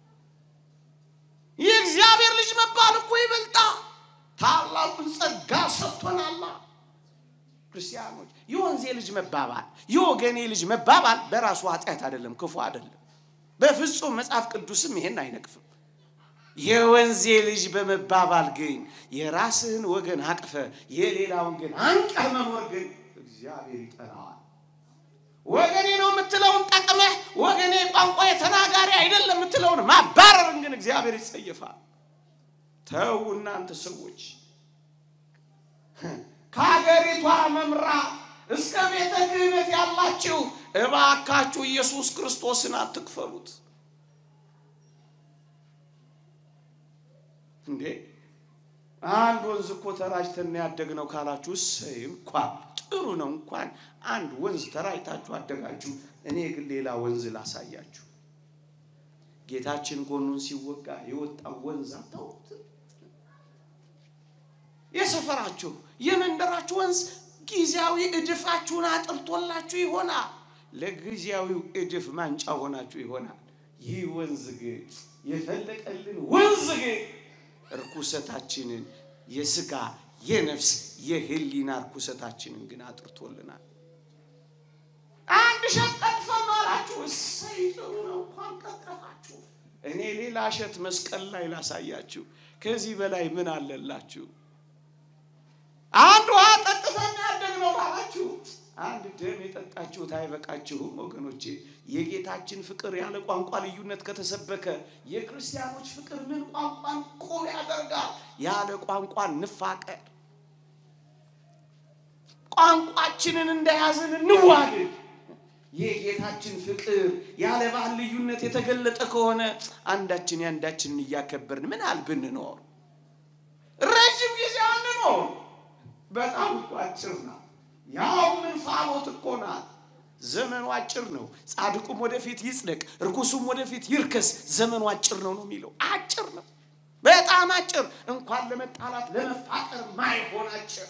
የእግዚአብሔር ልጅ መባል እኮ ይበልጣ። ታላቁን ጸጋ ሰጥቶናላ። ክርስቲያኖች የወንዜ ልጅ መባባል የወገኔ ልጅ መባባል በራሱ ኃጢአት አይደለም፣ ክፉ አይደለም። በፍጹም መጽሐፍ ቅዱስም ይሄን አይነቅፍም። የወንዜ ልጅ በመባባል ግን የራስህን ወገን አቅፈ የሌላውን ግን አንቀህ መኖር ግን እግዚአብሔር ይጠራዋል። ወገኔ ነው የምትለውን ጠቅመህ ወገኔ ቋንቋ የተናጋሪ አይደለም የምትለውን ማባረርን ግን እግዚአብሔር ይጸየፋል። ተው እናንተ ሰዎች ከሀገሪቷ መምራት እስከ ቤተ ክህነት ያላችሁ እባካችሁ ኢየሱስ ክርስቶስን አትክፈሉት። እንዴ አንድ ወንዝ እኮ ተራጅተን ያደግነው ካላችሁ እሰይ እንኳን ጥሩ ነው። እንኳን አንድ ወንዝ ተራጅታችሁ አደጋችሁ። እኔ ግን ሌላ ወንዝ ላሳያችሁ። ጌታችን ጎኑን ሲወጋ የወጣው ወንዝ አታውቁትም? የሰፈራችሁ የመንደራችሁ ወንዝ ጊዜያዊ እድፋችሁን አጥርቶላችሁ ይሆናል። ለጊዜያዊው እድፍ ማንጫ ሆናችሁ ይሆናል። ይህ ወንዝ ግን የፈለቀልን ወንዝ ግን እርኩሰታችንን የስጋ የነፍስ የህሊና እርኩሰታችንን ግን አጥርቶልናል። አንድ እሸት ቀጥፈን ነው አላችሁ። እሰይ ጥሩ ነው እንኳን ቀጠፋችሁ። እኔ ሌላ እሸት መስቀል ላይ ላሳያችሁ። ከዚህ በላይ ምን አለላችሁ? አንድ ውሃ ጠጥተን ያደግነው ላላችሁ አንድ ደም የጠጣችሁት አይበቃችሁም ወገኖቼ። የጌታችን ፍቅር ያለ ቋንቋ ልዩነት ከተሰበከ የክርስቲያኖች ፍቅር ምን ቋንቋን ቁም ያደርጋል? ያለ ቋንቋ እንፋቀር። ቋንቋችንን እንደያዝን እንዋደድ። የጌታችን ፍቅር ያለ ባህል ልዩነት የተገለጠ ከሆነ አንዳችን የአንዳችንን እያከበርን ምን አል ብንኖር ረዥም ጊዜ አንኖር። በጣም እኮ አጭር ናት። ያው ምን ፋቦት እኮ ናት። ዘመኑ አጭር ነው። ጻድቁም ወደፊት ይጽደቅ፣ እርኩሱም ወደፊት ይርከስ። ዘመኑ አጭር ነው ነው የሚለው አጭር ነው፣ በጣም አጭር። እንኳን ለመጣላት ለመፋቀር ማይሆን አጭር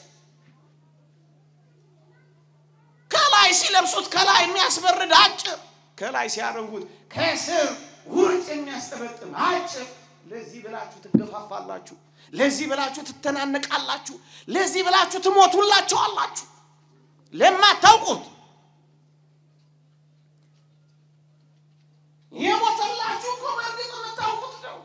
ከላይ ሲለብሱት ከላይ የሚያስበርድ አጭር፣ ከላይ ሲያደርጉት ከስር ውርጭ የሚያስጠበጥም አጭር። ለዚህ ብላችሁ ትገፋፋላችሁ፣ ለዚህ ብላችሁ ትተናነቃላችሁ፣ ለዚህ ብላችሁ ትሞቱላችሁ አላችሁ። ለማታውቁት የሞተላችሁ እኮ በእርግጥ የምታውቁት ነው።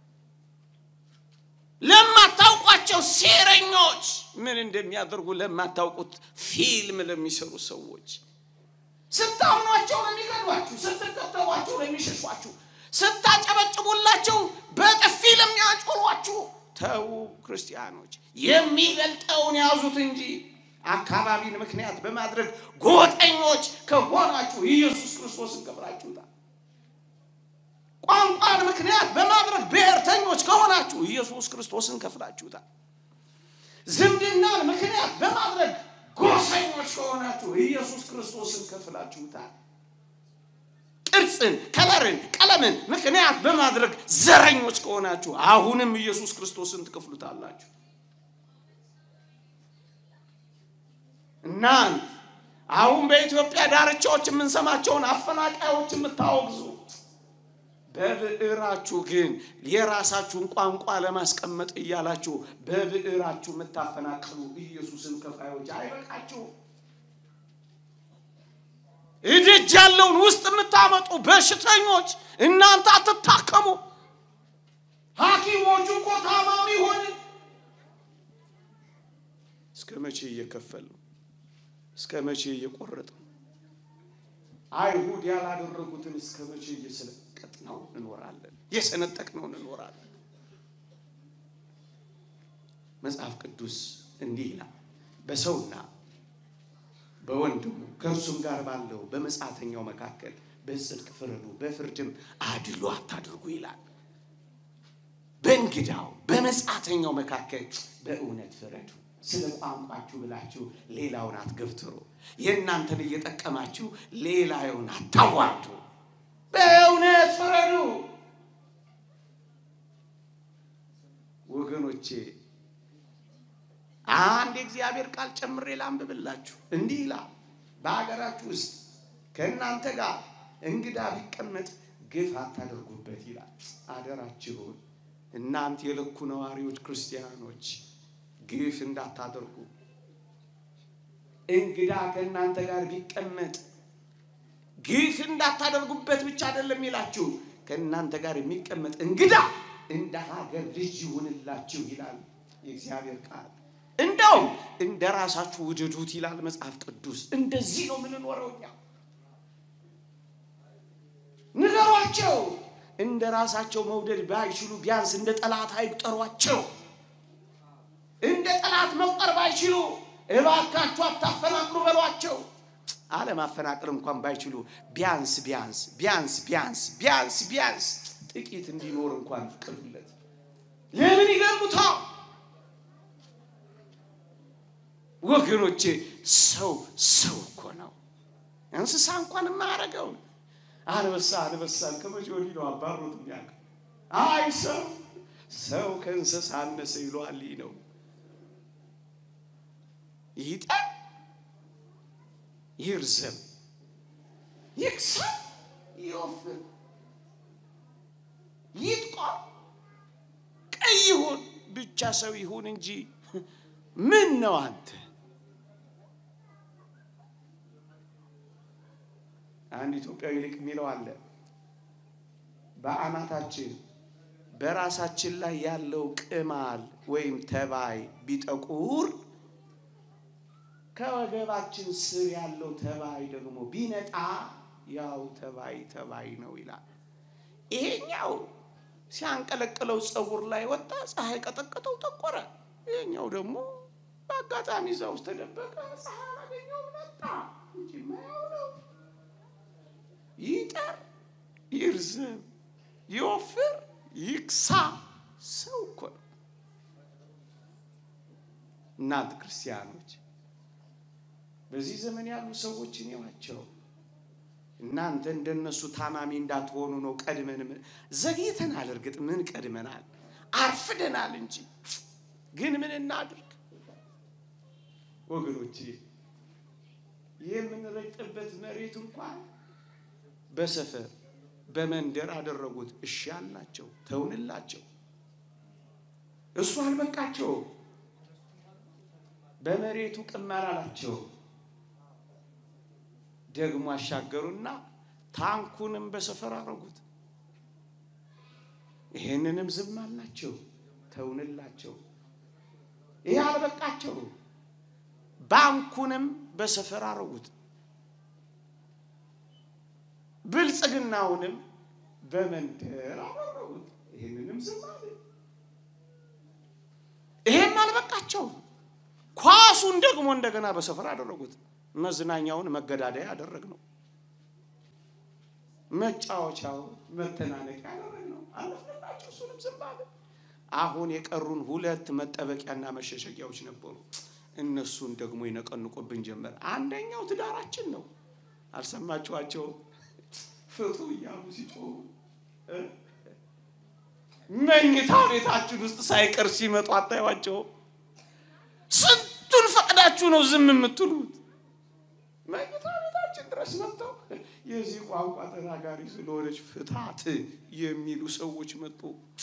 ለማታውቋቸው ሴረኞች ምን እንደሚያደርጉ ለማታውቁት ፊልም ለሚሰሩ ሰዎች ስታምኗቸው ለሚገዷችሁ፣ ስትከተሏቸው ለሚሸሿችሁ፣ ስታጨበጭቡላቸው በጥፊ ለሚያጮሏችሁ ተዉ ክርስቲያኖች፣ የሚበልጠውን ያዙት እንጂ አካባቢን ምክንያት በማድረግ ጎጠኞች ከሆናችሁ ኢየሱስ ክርስቶስን ከፍላችሁታል። ቋንቋን ምክንያት በማድረግ ብሔርተኞች ከሆናችሁ ኢየሱስ ክርስቶስን ከፍላችሁታል። ዝምድናን ምክንያት በማድረግ ጎሰኞች ከሆናችሁ ኢየሱስ ክርስቶስን ከፍላችሁታል። ቅርጽን፣ ከለርን፣ ቀለምን ምክንያት በማድረግ ዘረኞች ከሆናችሁ አሁንም ኢየሱስ ክርስቶስን ትከፍሉታላችሁ። እናንት አሁን በኢትዮጵያ ዳርቻዎች የምንሰማቸውን አፈናቃዮች የምታወግዙ በብዕራችሁ ግን የራሳችሁን ቋንቋ ለማስቀመጥ እያላችሁ በብዕራችሁ የምታፈናቅሉ ኢየሱስን ከፋዮች አይበቃችሁ። እድጅ ያለውን ውስጥ የምታመጡ በሽተኞች እናንተ አትታከሙ። ሐኪሞቹ እኮ ታማሚ ሆን እስከ መቼ እየከፈል እስከ መቼ እየቆረጥ አይሁድ ያላደረጉትን እስከ መቼ እየሰለቀጥ ነው እንኖራለን? እየሰነጠቅ ነው እንኖራለን። መጽሐፍ ቅዱስ እንዲህ ይላል፣ በሰውና በወንድሙ ከእርሱም ጋር ባለው በመጻተኛው መካከል በጽድቅ ፍረዱ፣ በፍርድም አድሎ አታድርጉ ይላል። በእንግዳው በመጻተኛው መካከል በእውነት ፍረዱ። ስለ ቋንቋችሁ ብላችሁ ሌላውን አትገፍትሩ። የእናንተን እየጠቀማችሁ ሌላውን አታዋርዱ። በእውነት ፍረዱ። ወገኖቼ አንድ የእግዚአብሔር ቃል ጨምሬ ላንብብላችሁ። እንዲህ ይላል፣ በሀገራችሁ ውስጥ ከእናንተ ጋር እንግዳ ቢቀመጥ ግፍ አታደርጉበት ይላል። አደራችሁን እናንተ የልኩ ነዋሪዎች ክርስቲያኖች ግፍ እንዳታደርጉ። እንግዳ ከእናንተ ጋር ቢቀመጥ ግፍ እንዳታደርጉበት ብቻ አይደለም ይላችሁ፣ ከእናንተ ጋር የሚቀመጥ እንግዳ እንደ ሀገር ልጅ ይሁንላችሁ ይላል የእግዚአብሔር ቃል። እንደውም እንደ ራሳችሁ ውደዱት ይላል መጽሐፍ ቅዱስ። እንደዚህ ነው የምንኖረው እኛ። ንገሯቸው። እንደ ራሳቸው መውደድ ባይችሉ ቢያንስ እንደ ጠላት አይቁጠሯቸው። እንደ ጠላት መቁጠር ባይችሉ እባካችሁ አታፈናቅሉ በሏቸው። አለማፈናቀል እንኳን ባይችሉ ቢያንስ ቢያንስ ቢያንስ ቢያንስ ቢያንስ ቢያንስ ጥቂት እንዲኖር እንኳን ፍቀዱለት። ለምን ይገሉታል? ወገኖቼ ሰው ሰው እኮ ነው። እንስሳ እንኳን የማያደርገውን አንበሳ አንበሳን ከመቼ ወዲህ ነው አባሮት የሚያውቅ? አይ ሰው ሰው ከእንስሳ አነሰ ይለዋል። ይህ ነው ይጠር፣ ይርዘም፣ ይክሰል፣ ይወፍር፣ ይጥቆር፣ ቀይ ይሁን ብቻ ሰው ይሁን እንጂ ምን ነው አንተ? አንድ ኢትዮጵያዊ ሊቅ የሚለው አለ በአናታችን በራሳችን ላይ ያለው ቅማል ወይም ተባይ ቢጠቁር ከወገባችን ስር ያለው ተባይ ደግሞ ቢነጣ ያው ተባይ ተባይ ነው ይላል። ይሄኛው ሲያንቀለቅለው ፀጉር ላይ ወጣ፣ ፀሐይ ቀጠቀጠው፣ ጠቆረ። ይሄኛው ደግሞ በአጋጣሚ እዛ ውስጥ ተደበቀ፣ ፀሐይ አላገኘው መጣ እንጂ ማያው ነው። ይጠር፣ ይርዘም፣ ይወፍር፣ ይክሳ ሰው እኮ ነው። እናንተ ክርስቲያኖች በዚህ ዘመን ያሉ ሰዎችን ይዋቸው። እናንተ እንደነሱ ታማሚ እንዳትሆኑ ነው። ቀድመን ዘግይተናል። እርግጥ ምን ቀድመናል? አርፍደናል እንጂ ግን ምን እናድርግ ወገኖቼ? የምንረግጥበት መሬት እንኳን በሰፈር በመንደር አደረጉት። እሺ አልናቸው፣ ተውንላቸው። እሱ አልበቃቸው፣ በመሬቱ ቅመር አላቸው። ደግሞ አሻገሩና ታንኩንም በሰፈር አረጉት። ይሄንንም ዝም አልናቸው፣ ተውንላቸው። ይሄ አልበቃቸው፣ ባንኩንም በሰፈር አረጉት። ብልጽግናውንም በመንደር አደረጉት። ይህንንም ዝም አለ። ይሄም አልበቃቸው፣ ኳሱን ደግሞ እንደገና በሰፈር አደረጉት። መዝናኛውን መገዳደያ ያደረግነው፣ መጫወቻው መተናነቂያ ያደረግነው አለፍንላቸው። እሱንም ዝም አለ። አሁን የቀሩን ሁለት መጠበቂያና መሸሸጊያዎች ነበሩ። እነሱን ደግሞ ይነቀንቁብን ጀመር። አንደኛው ትዳራችን ነው። አልሰማችኋቸው? ፍቱ እያሉ ሲጮሁ መኝታ ቤታችን ውስጥ ሳይቀር ሲመጡ አታዩዋቸው? ስንቱን ፈቅዳችሁ ነው ዝም የምትሉት? መኝታ ቤታችን ድረስ መጥተው የዚህ ቋንቋ ተናጋሪ ስለሆነች ፍታት የሚሉ ሰዎች መጡ።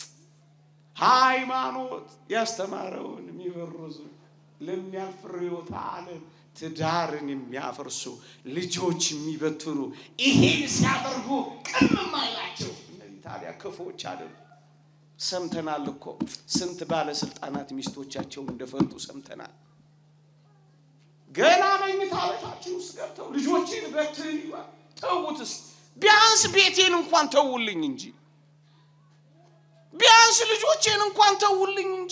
ሃይማኖት ያስተማረውን የሚበርዙ ለሚያልፍ ርዕዮተ ዓለም ትዳርን የሚያፈርሱ ልጆች የሚበትኑ ይሄን ሲያደርጉ ቅምም አይላቸው። እነዚህ ታዲያ ክፉዎች አይደሉ? ሰምተናል እኮ ስንት ባለስልጣናት ሚስቶቻቸውን እንደፈቱ ሰምተናል። ገና መኝታ ቤታችን ውስጥ ገብተው ልጆችን በትን ይሏል። ተዉትስ፣ ቢያንስ ቤቴን እንኳን ተውልኝ እንጂ ቢያንስ ልጆቼን እንኳን ተውልኝ እንጂ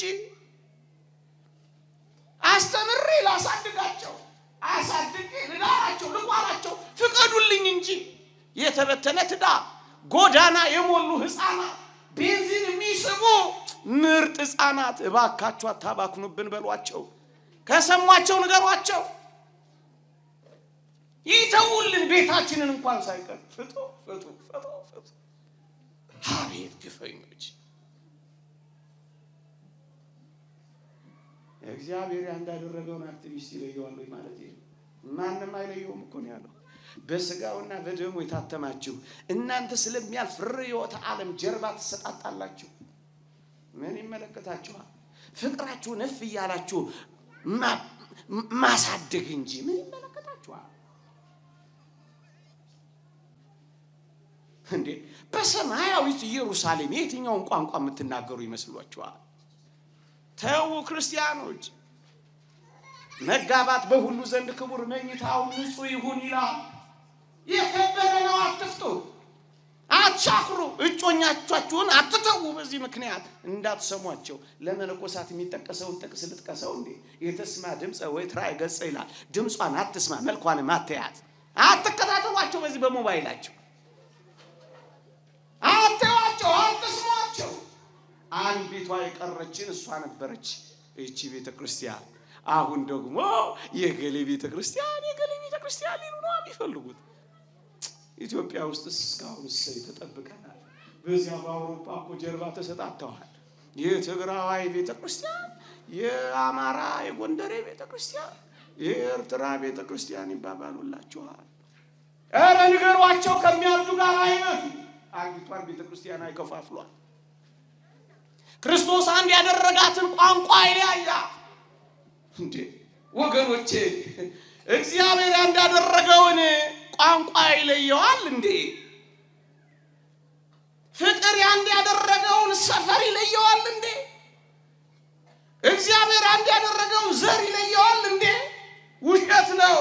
አስተምሬ ላሳድጋቸው አሳድጌ ልዳራቸው ልቋራቸው ፍቀዱልኝ እንጂ የተበተነ ትዳር ጎዳና የሞሉ ህፃናት ቤንዚን የሚስቡ ምርጥ ህፃናት እባካችሁ አታባክኑብን በሏቸው። ከሰሟቸው ንገሯቸው። ይተውልን ቤታችንን እንኳን ሳይቀር ፍቶ ፍቶ ፍቶ ፍቶ። አቤት ግፈኞች! እግዚአብሔር እንዳደረገውን አክቲቪስት ይለየዋል ወይ ማለት ይሄ ማንም አይለየውም እኮ ነው ያለው። በስጋውና በደሙ የታተማችሁ እናንተ ስለሚያልፍ ርዕዮተ ዓለም ጀርባ ትሰጣጣላችሁ። ምን ይመለከታችኋል? ፍቅራችሁን እፍ እያላችሁ ማሳደግ እንጂ ምን ይመለከታችኋል እንዴ? በሰማያዊት ኢየሩሳሌም የትኛውን ቋንቋ የምትናገሩ ይመስሏችኋል? ተዉ ክርስቲያኖች። መጋባት በሁሉ ዘንድ ክቡር፣ መኝታው ንጹሕ ይሁን ይላል። የከበረ ነው፣ አትፍቱ፣ አትሻክሩ፣ እጮኛቻችሁን አትተዉ። በዚህ ምክንያት እንዳትሰሟቸው። ለመነኮሳት የሚጠቀሰውን ጥቅስ ልጥቀሰው እንዴ? የተስማ ድምፀ ወይ ትራይ ገጸ ይላል። ድምጿን አትስማ፣ መልኳንም አትያት፣ አትከታተሏቸው። በዚህ በሞባይላቸው አትዋቸው፣ አትስሟቸው። አንዲቷ የቀረችን እሷ ነበረች፣ ይቺ ቤተ ክርስቲያን። አሁን ደግሞ የገሌ ቤተ ክርስቲያን የገሌ ቤተ ክርስቲያን ሊሉ ነው የሚፈልጉት። ኢትዮጵያ ውስጥ እስካሁን እሰይ ተጠብቀናል። በዚያ በአውሮፓ እኮ ጀርባ ተሰጣተዋል። የትግራዋይ ቤተ ክርስቲያን፣ የአማራ የጎንደሬ ቤተ ክርስቲያን፣ የኤርትራ ቤተ ክርስቲያን ይባባሉላችኋል። ኧረ ንገሯቸው ከሚያርዱ ጋር አይነቱ አንዲቷን ቤተ ክርስቲያን አይከፋፍሏል። ክርስቶስ አንድ ያደረጋትን ቋንቋ አይለያያት። እንዴ ወገኖቼ እግዚአብሔር አንድ ያደረገውን ቋንቋ ይለየዋል እንዴ? ፍቅር አንድ ያደረገውን ሰፈር ይለየዋል እንዴ? እግዚአብሔር አንድ ያደረገውን ዘር ይለየዋል እንዴ? ውሸት ነው።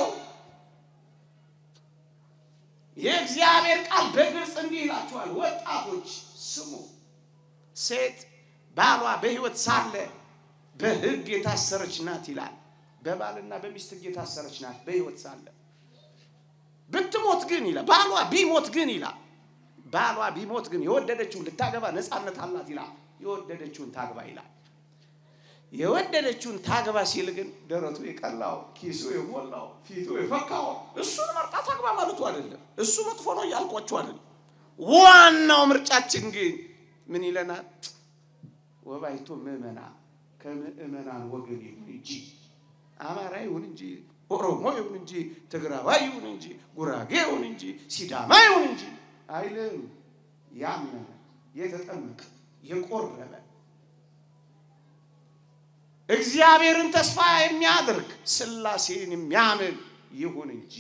የእግዚአብሔር ቃል በግልጽ እንዲህ ይላችኋል፣ ወጣቶች ስሙ። ሴት ባሏ በሕይወት ሳለ በሕግ የታሰረች ናት ይላል። በባልና በሚስት ሕግ የታሰረች ናት በሕይወት ሳለ። ብትሞት ግን ይላል ባሏ ቢሞት ግን ይላል ባሏ ቢሞት ግን የወደደችውን ልታገባ ነፃነት አላት ይላል። የወደደችውን ታግባ ይላል። የወደደችውን ታግባ ሲል ግን ደረቱ የቀላው ኪሱ የሞላው ፊቱ የፈካው እሱን መርጣ ታግባ ማለቱ አይደለም። እሱ መጥፎ ነው እያልኳችሁ አይደለም። ዋናው ምርጫችን ግን ምን ይለናል? ወባይቶ ምዕመና ከምዕመናን ወገን ይሁን እንጂ አማራ ይሁን እንጂ ኦሮሞ ይሁን እንጂ ትግራዋይ ይሁን እንጂ ጉራጌ ይሁን እንጂ ሲዳማ ይሁን እንጂ አይልም። ያመነ የተጠመቀ የቆረበ እግዚአብሔርን ተስፋ የሚያደርግ ሥላሴን የሚያምን ይሁን እንጂ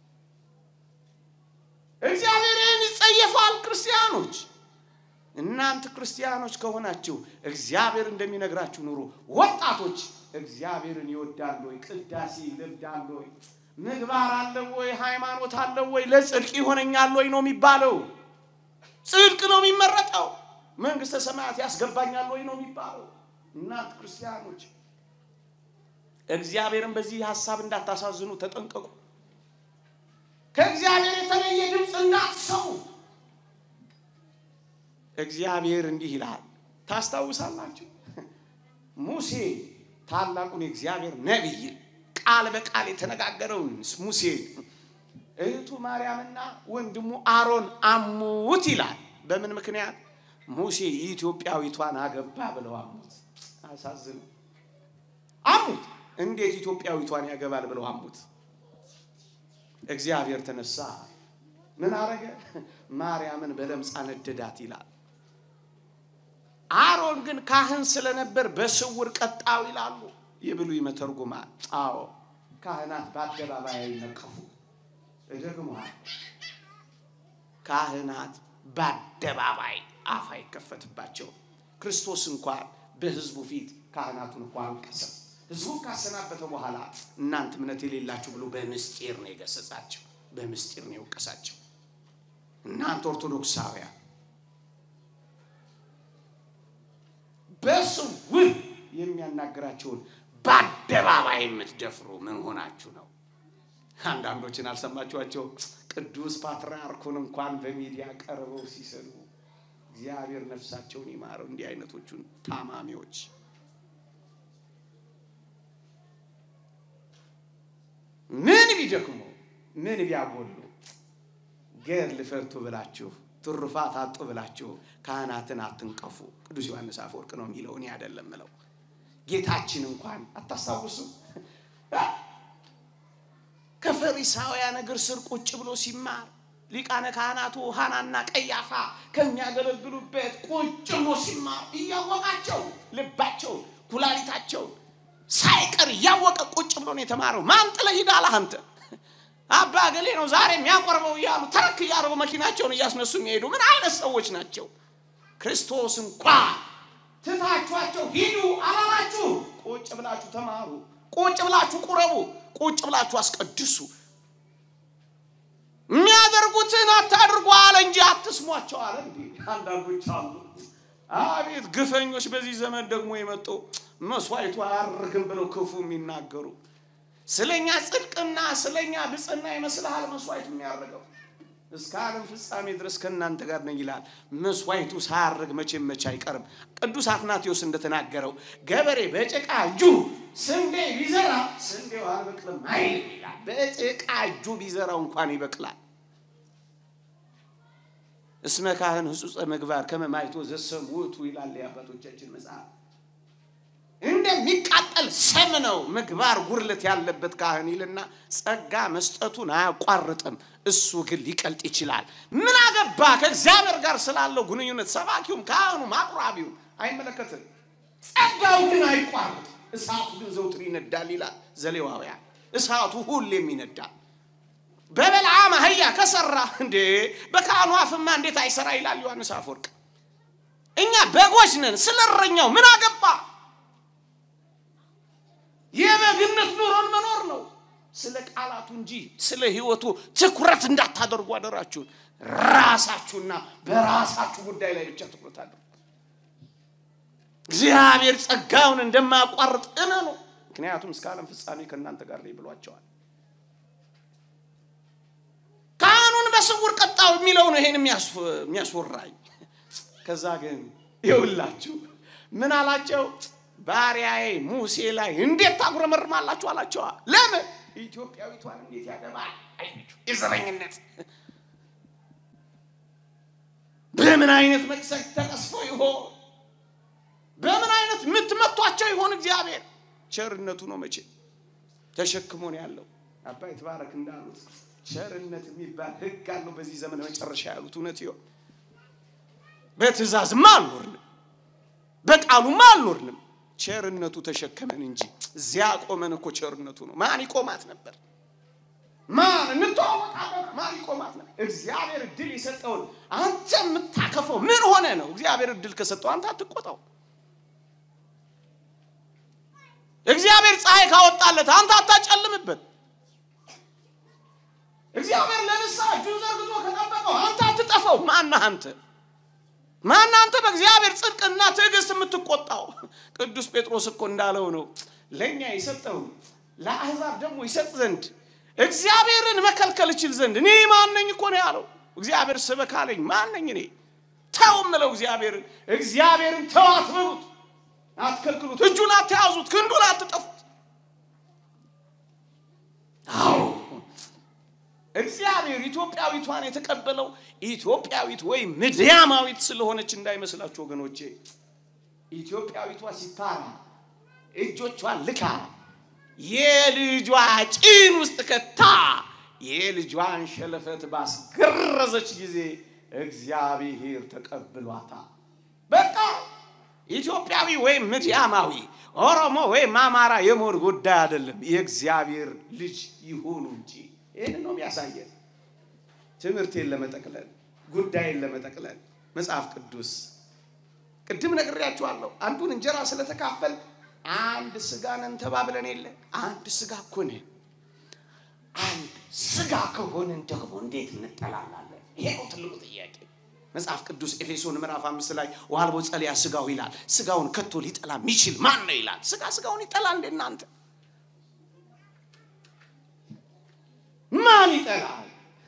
እግዚአብሔርን ይጸየፋል። ክርስቲያኖች እናንተ ክርስቲያኖች ከሆናችሁ እግዚአብሔር እንደሚነግራችሁ ኑሩ። ወጣቶች እግዚአብሔርን ይወዳሉ ወይ? ቅዳሴ ይለምዳሉ ወይ? ምግባር አለው ወይ? ሃይማኖት አለው ወይ? ለጽድቅ ይሆነኛል ወይ ነው የሚባለው። ጽድቅ ነው የሚመረጠው። መንግሥተ ሰማያት ያስገባኛል ወይ ነው የሚባለው። እናንተ ክርስቲያኖች እግዚአብሔርን በዚህ ሀሳብ እንዳታሳዝኑ ተጠንቀቁ። ከእግዚአብሔር የተለየ ድምፅ እንዳትሰሙ። እግዚአብሔር እንዲህ ይላል፣ ታስታውሳላችሁ? ሙሴ ታላቁን የእግዚአብሔር ነቢይ ቃል በቃል የተነጋገረውን ሙሴ እህቱ ማርያምና ወንድሙ አሮን አሙት ይላል። በምን ምክንያት? ሙሴ ኢትዮጵያዊቷን አገባ ብለው አሙት። አሳዝኑ። አሙት። እንዴት ኢትዮጵያዊቷን ያገባል ብለው አሙት። እግዚአብሔር ተነሳ። ምን አረገ? ማርያምን በለምጽ አነደዳት ይላል። አሮን ግን ካህን ስለነበር በስውር ቀጣው ይላሉ የብሉይ መተርጉማን። አዎ ካህናት በአደባባይ አይነቀፉ። እደግመዋል። ካህናት በአደባባይ አፍ አይከፈትባቸው። ክርስቶስ እንኳን በሕዝቡ ፊት ካህናቱን እንኳ አልቀሰም። ሕዝቡን ካሰናበተ በኋላ እናንተ እምነት የሌላችሁ ብሎ በምስጢር ነው የገሰጻቸው፣ በምስጢር ነው የወቀሳቸው። እናንተ ኦርቶዶክሳውያን በስውር የሚያናግራቸውን በአደባባይ የምትደፍሩ ምን ሆናችሁ ነው? አንዳንዶችን አልሰማችኋቸው? ቅዱስ ፓትርያርኩን እንኳን በሚዲያ ቀርበው ሲሰሉ እግዚአብሔር ነፍሳቸውን ይማረው። እንዲህ አይነቶቹን ታማሚዎች ምን ቢደክሙ ምን ቢያጎሉ ገድል ፈቱ ብላችሁ ትሩፋት አጡ ብላችሁ ካህናትን አትንቀፉ። ቅዱስ ዮሐንስ አፈወርቅ ነው የሚለው፣ እኔ አይደለም ምለው። ጌታችን እንኳን አታስታውሱ? ከፈሪሳውያን እግር ስር ቁጭ ብሎ ሲማር ሊቃነ ካህናቱ ሐናና ቀያፋ ከሚያገለግሉበት ቁጭ ብሎ ሲማር እያወቃቸው ልባቸው ኩላሊታቸው ሳይቀር እያወቀ ቁጭ ብሎ ነው የተማረው። ማን ጥለህ ሂድ አለህ አንተ? አባ ገሌ ነው ዛሬ የሚያቆርበው እያሉ ተረክ እያደረጉ መኪናቸውን እያስነሱ የሚሄዱ ምን አይነት ሰዎች ናቸው? ክርስቶስ እንኳ ትታችኋቸው ሂዱ አላላችሁ? ቁጭ ብላችሁ ተማሩ፣ ቁጭ ብላችሁ ቁረቡ፣ ቁጭ ብላችሁ አስቀድሱ። የሚያደርጉትን አታድርጉ አለ እንጂ አትስሟቸው አለ። እንዲ አንዳንዶች አሉ። አቤት ግፈኞች! በዚህ ዘመን ደግሞ የመጡ መስዋዕቱ አያርግም ብለው ክፉ የሚናገሩ ስለኛ ጽድቅና ስለኛ ብጽና ይመስልሃል መስዋዕቱ የሚያደርገው? እስከ ዓለም ፍጻሜ ድረስ ከእናንተ ጋር ነኝ ይላል። መስዋዕቱ ሳያርግ መቼም መቼ አይቀርም። ቅዱስ አትናቴዎስ እንደተናገረው ገበሬ በጭቃ እጁ ስንዴ ቢዘራ ስንዴው አልበቅልም አይልም ይላል። በጭቃ እጁ ቢዘራው እንኳን ይበቅላል። እስመ ካህን ህጹጸ ምግባር ከመ ማይቶ ዘሰም ውእቱ ይላል የአባቶቻችን መጽሐፍ። እንደሚቃጠል ሰም ነው ምግባር ጉድለት ያለበት ካህን ይልና ጸጋ መስጠቱን አያቋርጥም። እሱ ግን ሊቀልጥ ይችላል። ምን አገባ ከእግዚአብሔር ጋር ስላለው ግንኙነት ሰባኪውም ካህኑም አቁራቢውም አይመለከትም። ጸጋው ግን አይቋርጥ፣ እሳቱ ግን ዘውትር ይነዳል ይላል ዘሌዋውያን። እሳቱ ሁሌም ይነዳል። በበልዓም አህያ ከሰራ እንዴ በካህኑ አፍማ እንዴት አይሰራ ይላል ዮሐንስ አፈወርቅ። እኛ በጎች ነን፣ ስለ እረኛው ምን አገባ? የበግነት ኑሮን መኖር ነው። ስለ ቃላቱ እንጂ ስለ ሕይወቱ ትኩረት እንዳታደርጉ አደራችሁን። ራሳችሁና በራሳችሁ ጉዳይ ላይ ብቻ ትኩረት አድርጉ። እግዚአብሔር ጸጋውን እንደማያቋርጥ እመኑ። ምክንያቱም እስከ ዓለም ፍጻሜ ከእናንተ ጋር ነኝ ብሏቸዋል። ካህኑን በስውር ቀጣው የሚለው ነው ይሄን የሚያስወራኝ። ከዛ ግን ይውላችሁ ምን አላቸው? ባሪያዬ ሙሴ ላይ እንዴት ታጉረመርማላችሁ አላቸዋ። ለምን ኢትዮጵያዊቷን እንዴት ያገባል? የዘረኝነት በምን አይነት መቅሰፍት ተቀስፎ ይሆን? በምን አይነት የምትመቷቸው ይሆን? እግዚአብሔር ቸርነቱ ነው መቼ ተሸክሞ ነው ያለው። አባይ ተባረክ እንዳሉት ቸርነት የሚባል ሕግ አለው በዚህ ዘመን መጨረሻ ያሉት እውነት ይሆን? በትእዛዝማ አልኖርንም፣ በቃሉማ አልኖርንም። ቸርነቱ ተሸከመን እንጂ እዚያ ቆመን እኮ ቸርነቱ ነው። ማን ይቆማት ነበር? ማን እንተዋወቃለን? ማን ይቆማት ነበር? እግዚአብሔር እድል የሰጠውን አንተ የምታከፈው ምን ሆነ ነው? እግዚአብሔር እድል ከሰጠው አንተ አትቆጣው። እግዚአብሔር ፀሐይ ካወጣለት አንተ አታጨልምበት። እግዚአብሔር ለንስሐ እጁን ዘርግቶ ከጠበቀው አንተ አትጠፋው። ማነህ አንተ? ማን አንተ በእግዚአብሔር ጽድቅና ትዕግስት የምትቆጣው? ቅዱስ ጴጥሮስ እኮ እንዳለው ነው ለእኛ የሰጠው ለአሕዛብ ደግሞ ይሰጥ ዘንድ እግዚአብሔርን መከልከል እችል ዘንድ እኔ ማነኝ እኮ ነው ያለው። እግዚአብሔር ስበክ አለኝ ማነኝ እኔ? ተው ምለው እግዚአብሔርን እግዚአብሔርን ተው አትበሉት፣ አትከልክሉት፣ እጁን አትያዙት፣ ክንዱን አትጠፉት። አዎ እግዚአብሔር ኢትዮጵያዊቷን የተቀበለው ኢትዮጵያዊት ወይም ምድያማዊት ስለሆነች እንዳይመስላችሁ ወገኖቼ። ኢትዮጵያዊቷ ሲታራ እጆቿን ልካ የልጇ ጭን ውስጥ ከታ የልጇን ሸለፈት ባስገረዘች ጊዜ እግዚአብሔር ተቀብሏታል። በቃ ኢትዮጵያዊ ወይም ምድያማዊ፣ ኦሮሞ ወይም አማራ የመሆን ጉዳይ አይደለም። የእግዚአብሔር ልጅ ይሁኑ እንጂ ይህን ነው የሚያሳየን። ትምህርቴን ለመጠቅለል ጉዳይን ለመጠቅለል መጽሐፍ ቅዱስ ቅድም ነግሬያችኋለሁ። አንዱን እንጀራ ስለተካፈል አንድ ስጋ ነን ተባብለን የለ አንድ ስጋ እኮ ነን። አንድ ስጋ ከሆንን ደግሞ እንዴት እንጠላላለን? ይሄ ነው ትልቁ ጥያቄ። መጽሐፍ ቅዱስ ኤፌሶን ምዕራፍ አምስት ላይ ዋልቦ ጸልያ ስጋው ይላል። ስጋውን ከቶ ሊጠላ የሚችል ማን ነው ይላል። ስጋ ስጋውን ይጠላል እንደ እናንተ ማን ይጠላል?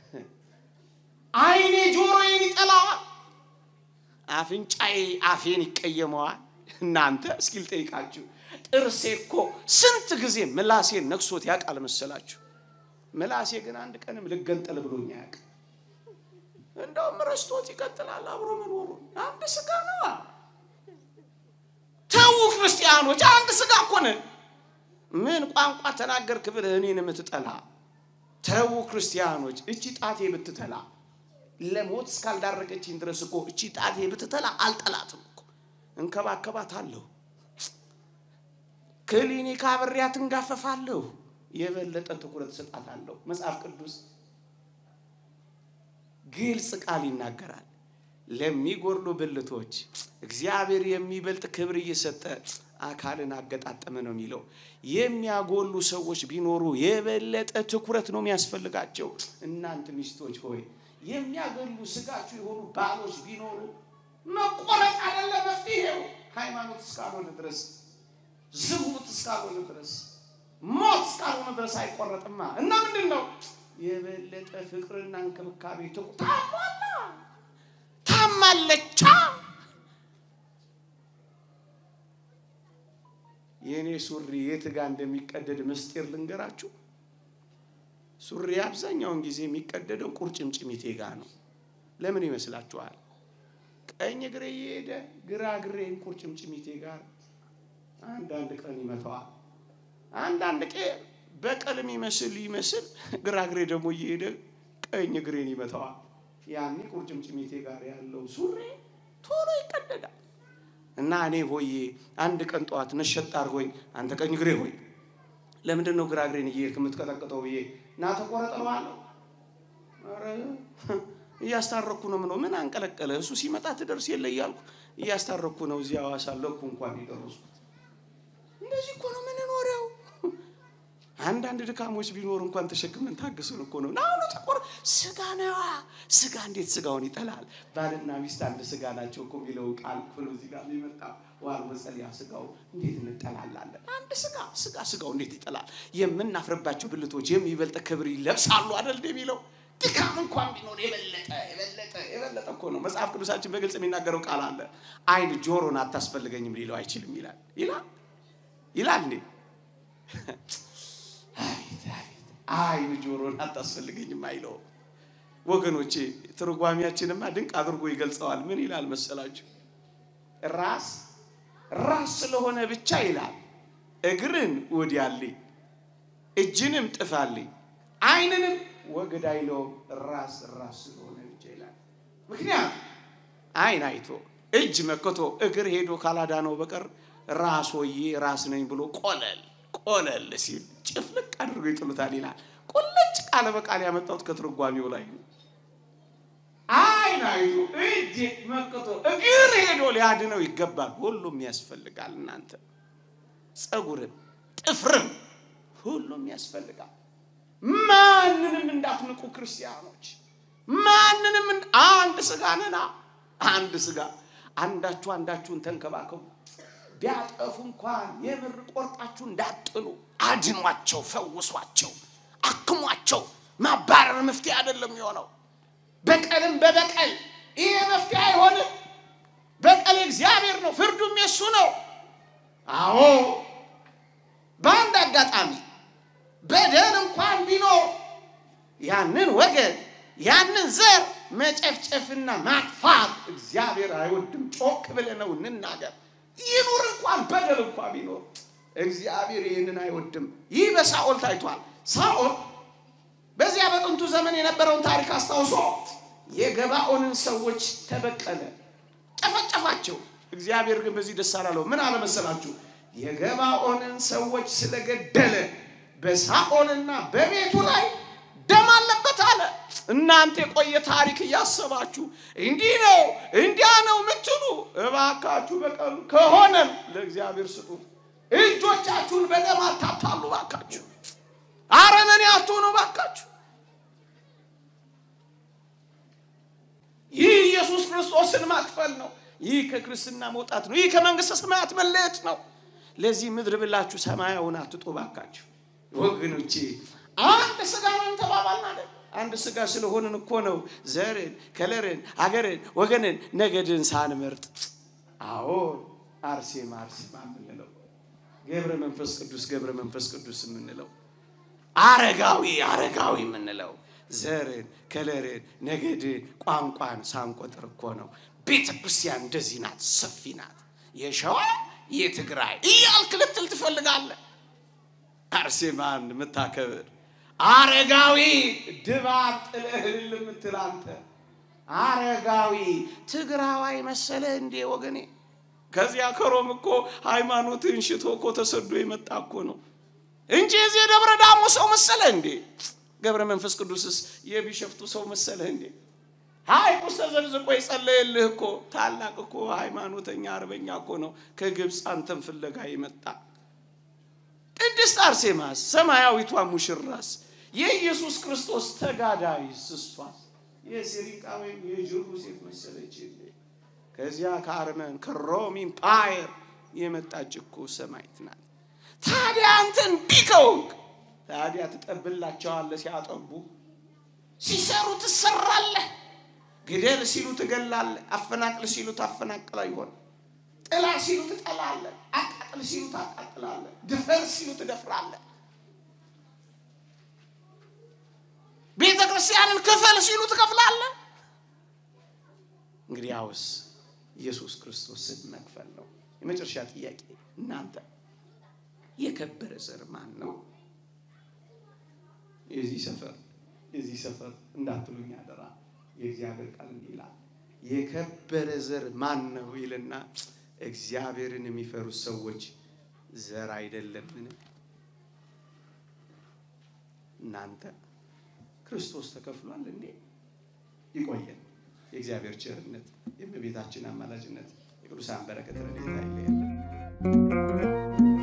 ዓይኔ ጆሮዬን ይጠላዋል፣ አፍንጫዬ አፌን ይቀየመዋል። እናንተ እስኪ ልጠይቃችሁ፣ ጥርሴ እኮ ስንት ጊዜ ምላሴን ነክሶት ያውቃል መሰላችሁ? ምላሴ ግን አንድ ቀንም ልገንጠል ብሎኝ አያውቅም። እንደውም ረስቶት ይቀጥላል አብሮ መኖሩ። አንድ ስጋ ነዋ። ተዉ ክርስቲያኖች፣ አንድ ስጋ እኮ ነን። ምን ቋንቋ ተናገርክ ብለህ እኔን የምትጠላ ተዉ ክርስቲያኖች፣ እቺ ጣቴ ብትተላ ለሞት እስካልዳረገችኝ ድረስ እኮ እቺ ጣቴ ብትተላ አልጠላትም እኮ እንከባከባታለሁ። ክሊኒክ አብሬያት እንጋፈፋለሁ። የበለጠ ትኩረት ሰጣታለሁ። መጽሐፍ ቅዱስ ግልጽ ቃል ይናገራል። ለሚጎድሉ ብልቶች እግዚአብሔር የሚበልጥ ክብር እየሰጠ አካልን አገጣጠመ ነው የሚለው። የሚያጎሉ ሰዎች ቢኖሩ የበለጠ ትኩረት ነው የሚያስፈልጋቸው። እናንተ ሚስቶች ሆይ የሚያገሉ ስጋችሁ የሆኑ ባሎች ቢኖሩ መቆረጥ አይደለ መፍትሄው። ሃይማኖት እስካልሆነ ድረስ፣ ዝሙት እስካልሆነ ድረስ፣ ሞት እስካልሆነ ድረስ አይቆረጥማ እና ምንድን ነው የበለጠ ፍቅርና እንክብካቤ ታሟላ ታማለቻ የእኔ ሱሪ የት ጋር እንደሚቀደድ ምስጢር ልንገራችሁ። ሱሪ አብዛኛውን ጊዜ የሚቀደደው ቁርጭምጭሚቴ ጋር ነው። ለምን ይመስላችኋል? ቀኝ እግሬ እየሄደ ግራ እግሬን ቁርጭምጭሚቴ ጋር አንዳንድ ቀን ይመታዋል። አንዳንድ ቀን በቀልም ይመስል ይመስል ግራ እግሬ ደግሞ እየሄደ ቀኝ እግሬን ይመታዋል። ያኔ ቁርጭምጭሚቴ ጋር ያለው ሱሪ ቶሎ ይቀደዳል እና እኔ ሆዬ አንድ ቀን ጠዋት ነሸጥ አድርጎኝ አንተ ቀኝ እግሬ ሆይ ለምንድን ነው ግራ እግሬን እየሄድክ የምትቀጠቅጠው ብዬ እና ተቆረጠለዋለሁ። ኧረ እያስታረኩ ነው ምነው ምን አንቀለቀለ እሱ ሲመጣ ትደርስ የለ እያልኩ እያስታረኩ ነው። እዚያ ሐዋሳ ለኩ እንኳን የደረስኩት እንደዚህ እኮ ነው የምንኖረው። አንዳንድ ድካሞች ቢኖር እንኳን ተሸክመን ታግሱን እኮ ነው። ናሁኑ ተቆር ስጋ ነዋ። ስጋ እንዴት ስጋውን ይጠላል? ባልና ሚስት አንድ ስጋ ናቸው እኮ የሚለው ቃል እኮ ነው እዚህ ጋር የሚመጣ ዋል መጸለያ ስጋው እንዴት እንጠላላለን? አንድ ስጋ ስጋ ስጋው እንዴት ይጠላል? የምናፍርባቸው ብልቶች የሚበልጥ ክብር ይለብሳሉ አይደል የሚለው ድካም እንኳን ቢኖር የበለጠ የበለጠ የበለጠ እኮ ነው። መጽሐፍ ቅዱሳችን በግልጽ የሚናገረው ቃል አለ። ዓይን ጆሮን አታስፈልገኝም ሊለው አይችልም ይላል ይላል ይላል እንዴ ዓይን ጆሮን አታስፈልገኝም አይለውም። ወገኖቼ ትርጓሚያችንማ ድንቅ አድርጎ ይገልጸዋል። ምን ይላል መሰላችሁ? ራስ ራስ ስለሆነ ብቻ ይላል እግርን ወዲያልኝ፣ እጅንም ጥፋልኝ፣ ዓይንንም ወግድ አይለውም። ራስ ራስ ስለሆነ ብቻ ይላል። ምክንያት ዓይን አይቶ እጅ መክቶ እግር ሄዶ ካላዳነው በቀር ራስ ሆዬ ራስ ነኝ ብሎ ቆለል ቆለል ሲል ጭፍልቅ አድርጎ ይጥሉታል ይላል። ቁልጭ ቃለ በቃል ያመጣሁት ከትርጓሜው ላይ ነው። ዓይን አይቶ እጅ መክቶ እግር ሄዶ ሊያድነው ይገባል። ሁሉም ያስፈልጋል። እናንተ ጸጉርም ጥፍርም ሁሉም ያስፈልጋል። ማንንም እንዳትንቁ ክርስቲያኖች፣ ማንንም አንድ ስጋ ነና አንድ ስጋ አንዳችሁ አንዳችሁን ተንከባከቡ። ቢያጠፉ እንኳን የምር ቆርጣችሁ እንዳጥሉ፣ አድኗቸው፣ ፈውሷቸው፣ አክሟቸው። ማባረር መፍትሄ አይደለም የሆነው። በቀልም በበቀል ይሄ መፍትሄ አይሆንም። በቀል እግዚአብሔር ነው፣ ፍርዱም የሱ ነው። አዎ በአንድ አጋጣሚ በደል እንኳን ቢኖር ያንን ወገን ያንን ዘር መጨፍጨፍና ማጥፋት እግዚአብሔር አይወድም። ጮክ ብለነው እንናገር። ይኑር እንኳን በደል እንኳን ቢኖር እግዚአብሔር ይህንን አይወድም። ይህ በሳኦል ታይቷል። ሳኦል በዚያ በጥንቱ ዘመን የነበረውን ታሪክ አስታውሶ የገባኦንን ሰዎች ተበቀለ፣ ጨፈጨፋቸው። እግዚአብሔር ግን በዚህ ደስ አላለው። ምን አለመሰላችሁ? የገባኦንን ሰዎች ስለገደለ በሳኦልና በቤቱ ላይ ደም አለበት አለ። እናንተ የቆየ ታሪክ እያሰባችሁ እንዲህ ነው እንዲያ ነው የምትሉ እባካችሁ በቀሉ ከሆነም ለእግዚአብሔር ስጡ። እጆቻችሁን በደም አታታሉ ባካችሁ። አረመኔ አትሆኑ ባካችሁ። ይህ ኢየሱስ ክርስቶስን ማክፈል ነው። ይህ ከክርስትና መውጣት ነው። ይህ ከመንግስተ ሰማያት መለየት ነው። ለዚህ ምድር ብላችሁ ሰማያውን አትጡ ባካችሁ ወገኖቼ። አንድ ስጋ ነን ተባባልን አይደል? አንድ ስጋ ስለሆንን እኮ ነው ዘርን፣ ከለርን፣ አገርን፣ ወገንን፣ ነገድን ሳንመርጥ አዎ አርሴማ አርሴማ የምንለው ገብረ መንፈስ ቅዱስ ገብረ መንፈስ ቅዱስ የምንለው አረጋዊ አረጋዊ የምንለው ዘርን፣ ከለርን፣ ነገድን፣ ቋንቋን ሳንቆጥር እኮ ነው። ቤተ ክርስቲያን እንደዚህ ናት፣ ሰፊ ናት። የሸዋ የትግራይ እያልክ ልትል ትፈልጋለህ። አርሴማን የምታከብር አረጋዊ ድባብ ጥለህ እልል የምትል አንተ አረጋዊ ትግራዋይ መሰለህ እንዴ ወገኔ? ከዚያ ከሮም እኮ ሃይማኖትን ሽቶ እኮ ተሰዶ የመጣ እኮ ነው እንጂ የዚህ የደብረ ዳሞ ሰው መሰለህ እንዴ? ገብረ መንፈስ ቅዱስስ የቢሸፍቱ ሰው መሰለህ እንዴ? ሐይቅ ውስጥ ተዘልዝቆ የጸለየልህ እኮ ታላቅ እኮ ሃይማኖተኛ አርበኛ እኮ ነው ከግብፅ አንተን ፍለጋ የመጣ ቅድስት አርሴማስ ሰማያዊቷ ሙሽራስ የኢየሱስ ክርስቶስ ተጋዳይስ እሷስ የሲሪቃ ወይም የጅሩ ሴት መሰለች። ከዚያ ከአርመን ከሮም ኢምፓየር የመጣች እኮ ሰማይት ናት። ታዲያ አንተ እንዲህ ከሆንክ ታዲያ ትጠብላቸዋለህ። ሲያጠቡ ሲሰሩ ትሰራለህ። ግደል ሲሉ ትገላለህ። አፈናቅል ሲሉ ታፈናቅላ ይሆን ጥላ ሲሉ ትጠላለህ። አቃጥል ሲሉ ታቃጥላለህ። ድፈር ሲሉ ትደፍራለህ። ቤተ ክርስቲያንን ክፈል ሲሉ ትከፍላለህ። እንግዲህ ያውስ ኢየሱስ ክርስቶስን መክፈል ነው። የመጨረሻ ጥያቄ እናንተ የከበረ ዘር ማን ነው? የዚህ ሰፈር የዚህ ሰፈር እንዳትሉኝ አደራ። የእግዚአብሔር ቃል እንዲህ ይላል፣ የከበረ ዘር ማን ነው ይልና እግዚአብሔርን የሚፈሩት ሰዎች ዘር አይደለምን? እናንተ ክርስቶስ ተከፍሏል እንዴ? ይቆየን። የእግዚአብሔር ቸርነት፣ የእመቤታችን አማላጅነት፣ የቅዱሳን በረከት ረድኤታ አይለየን።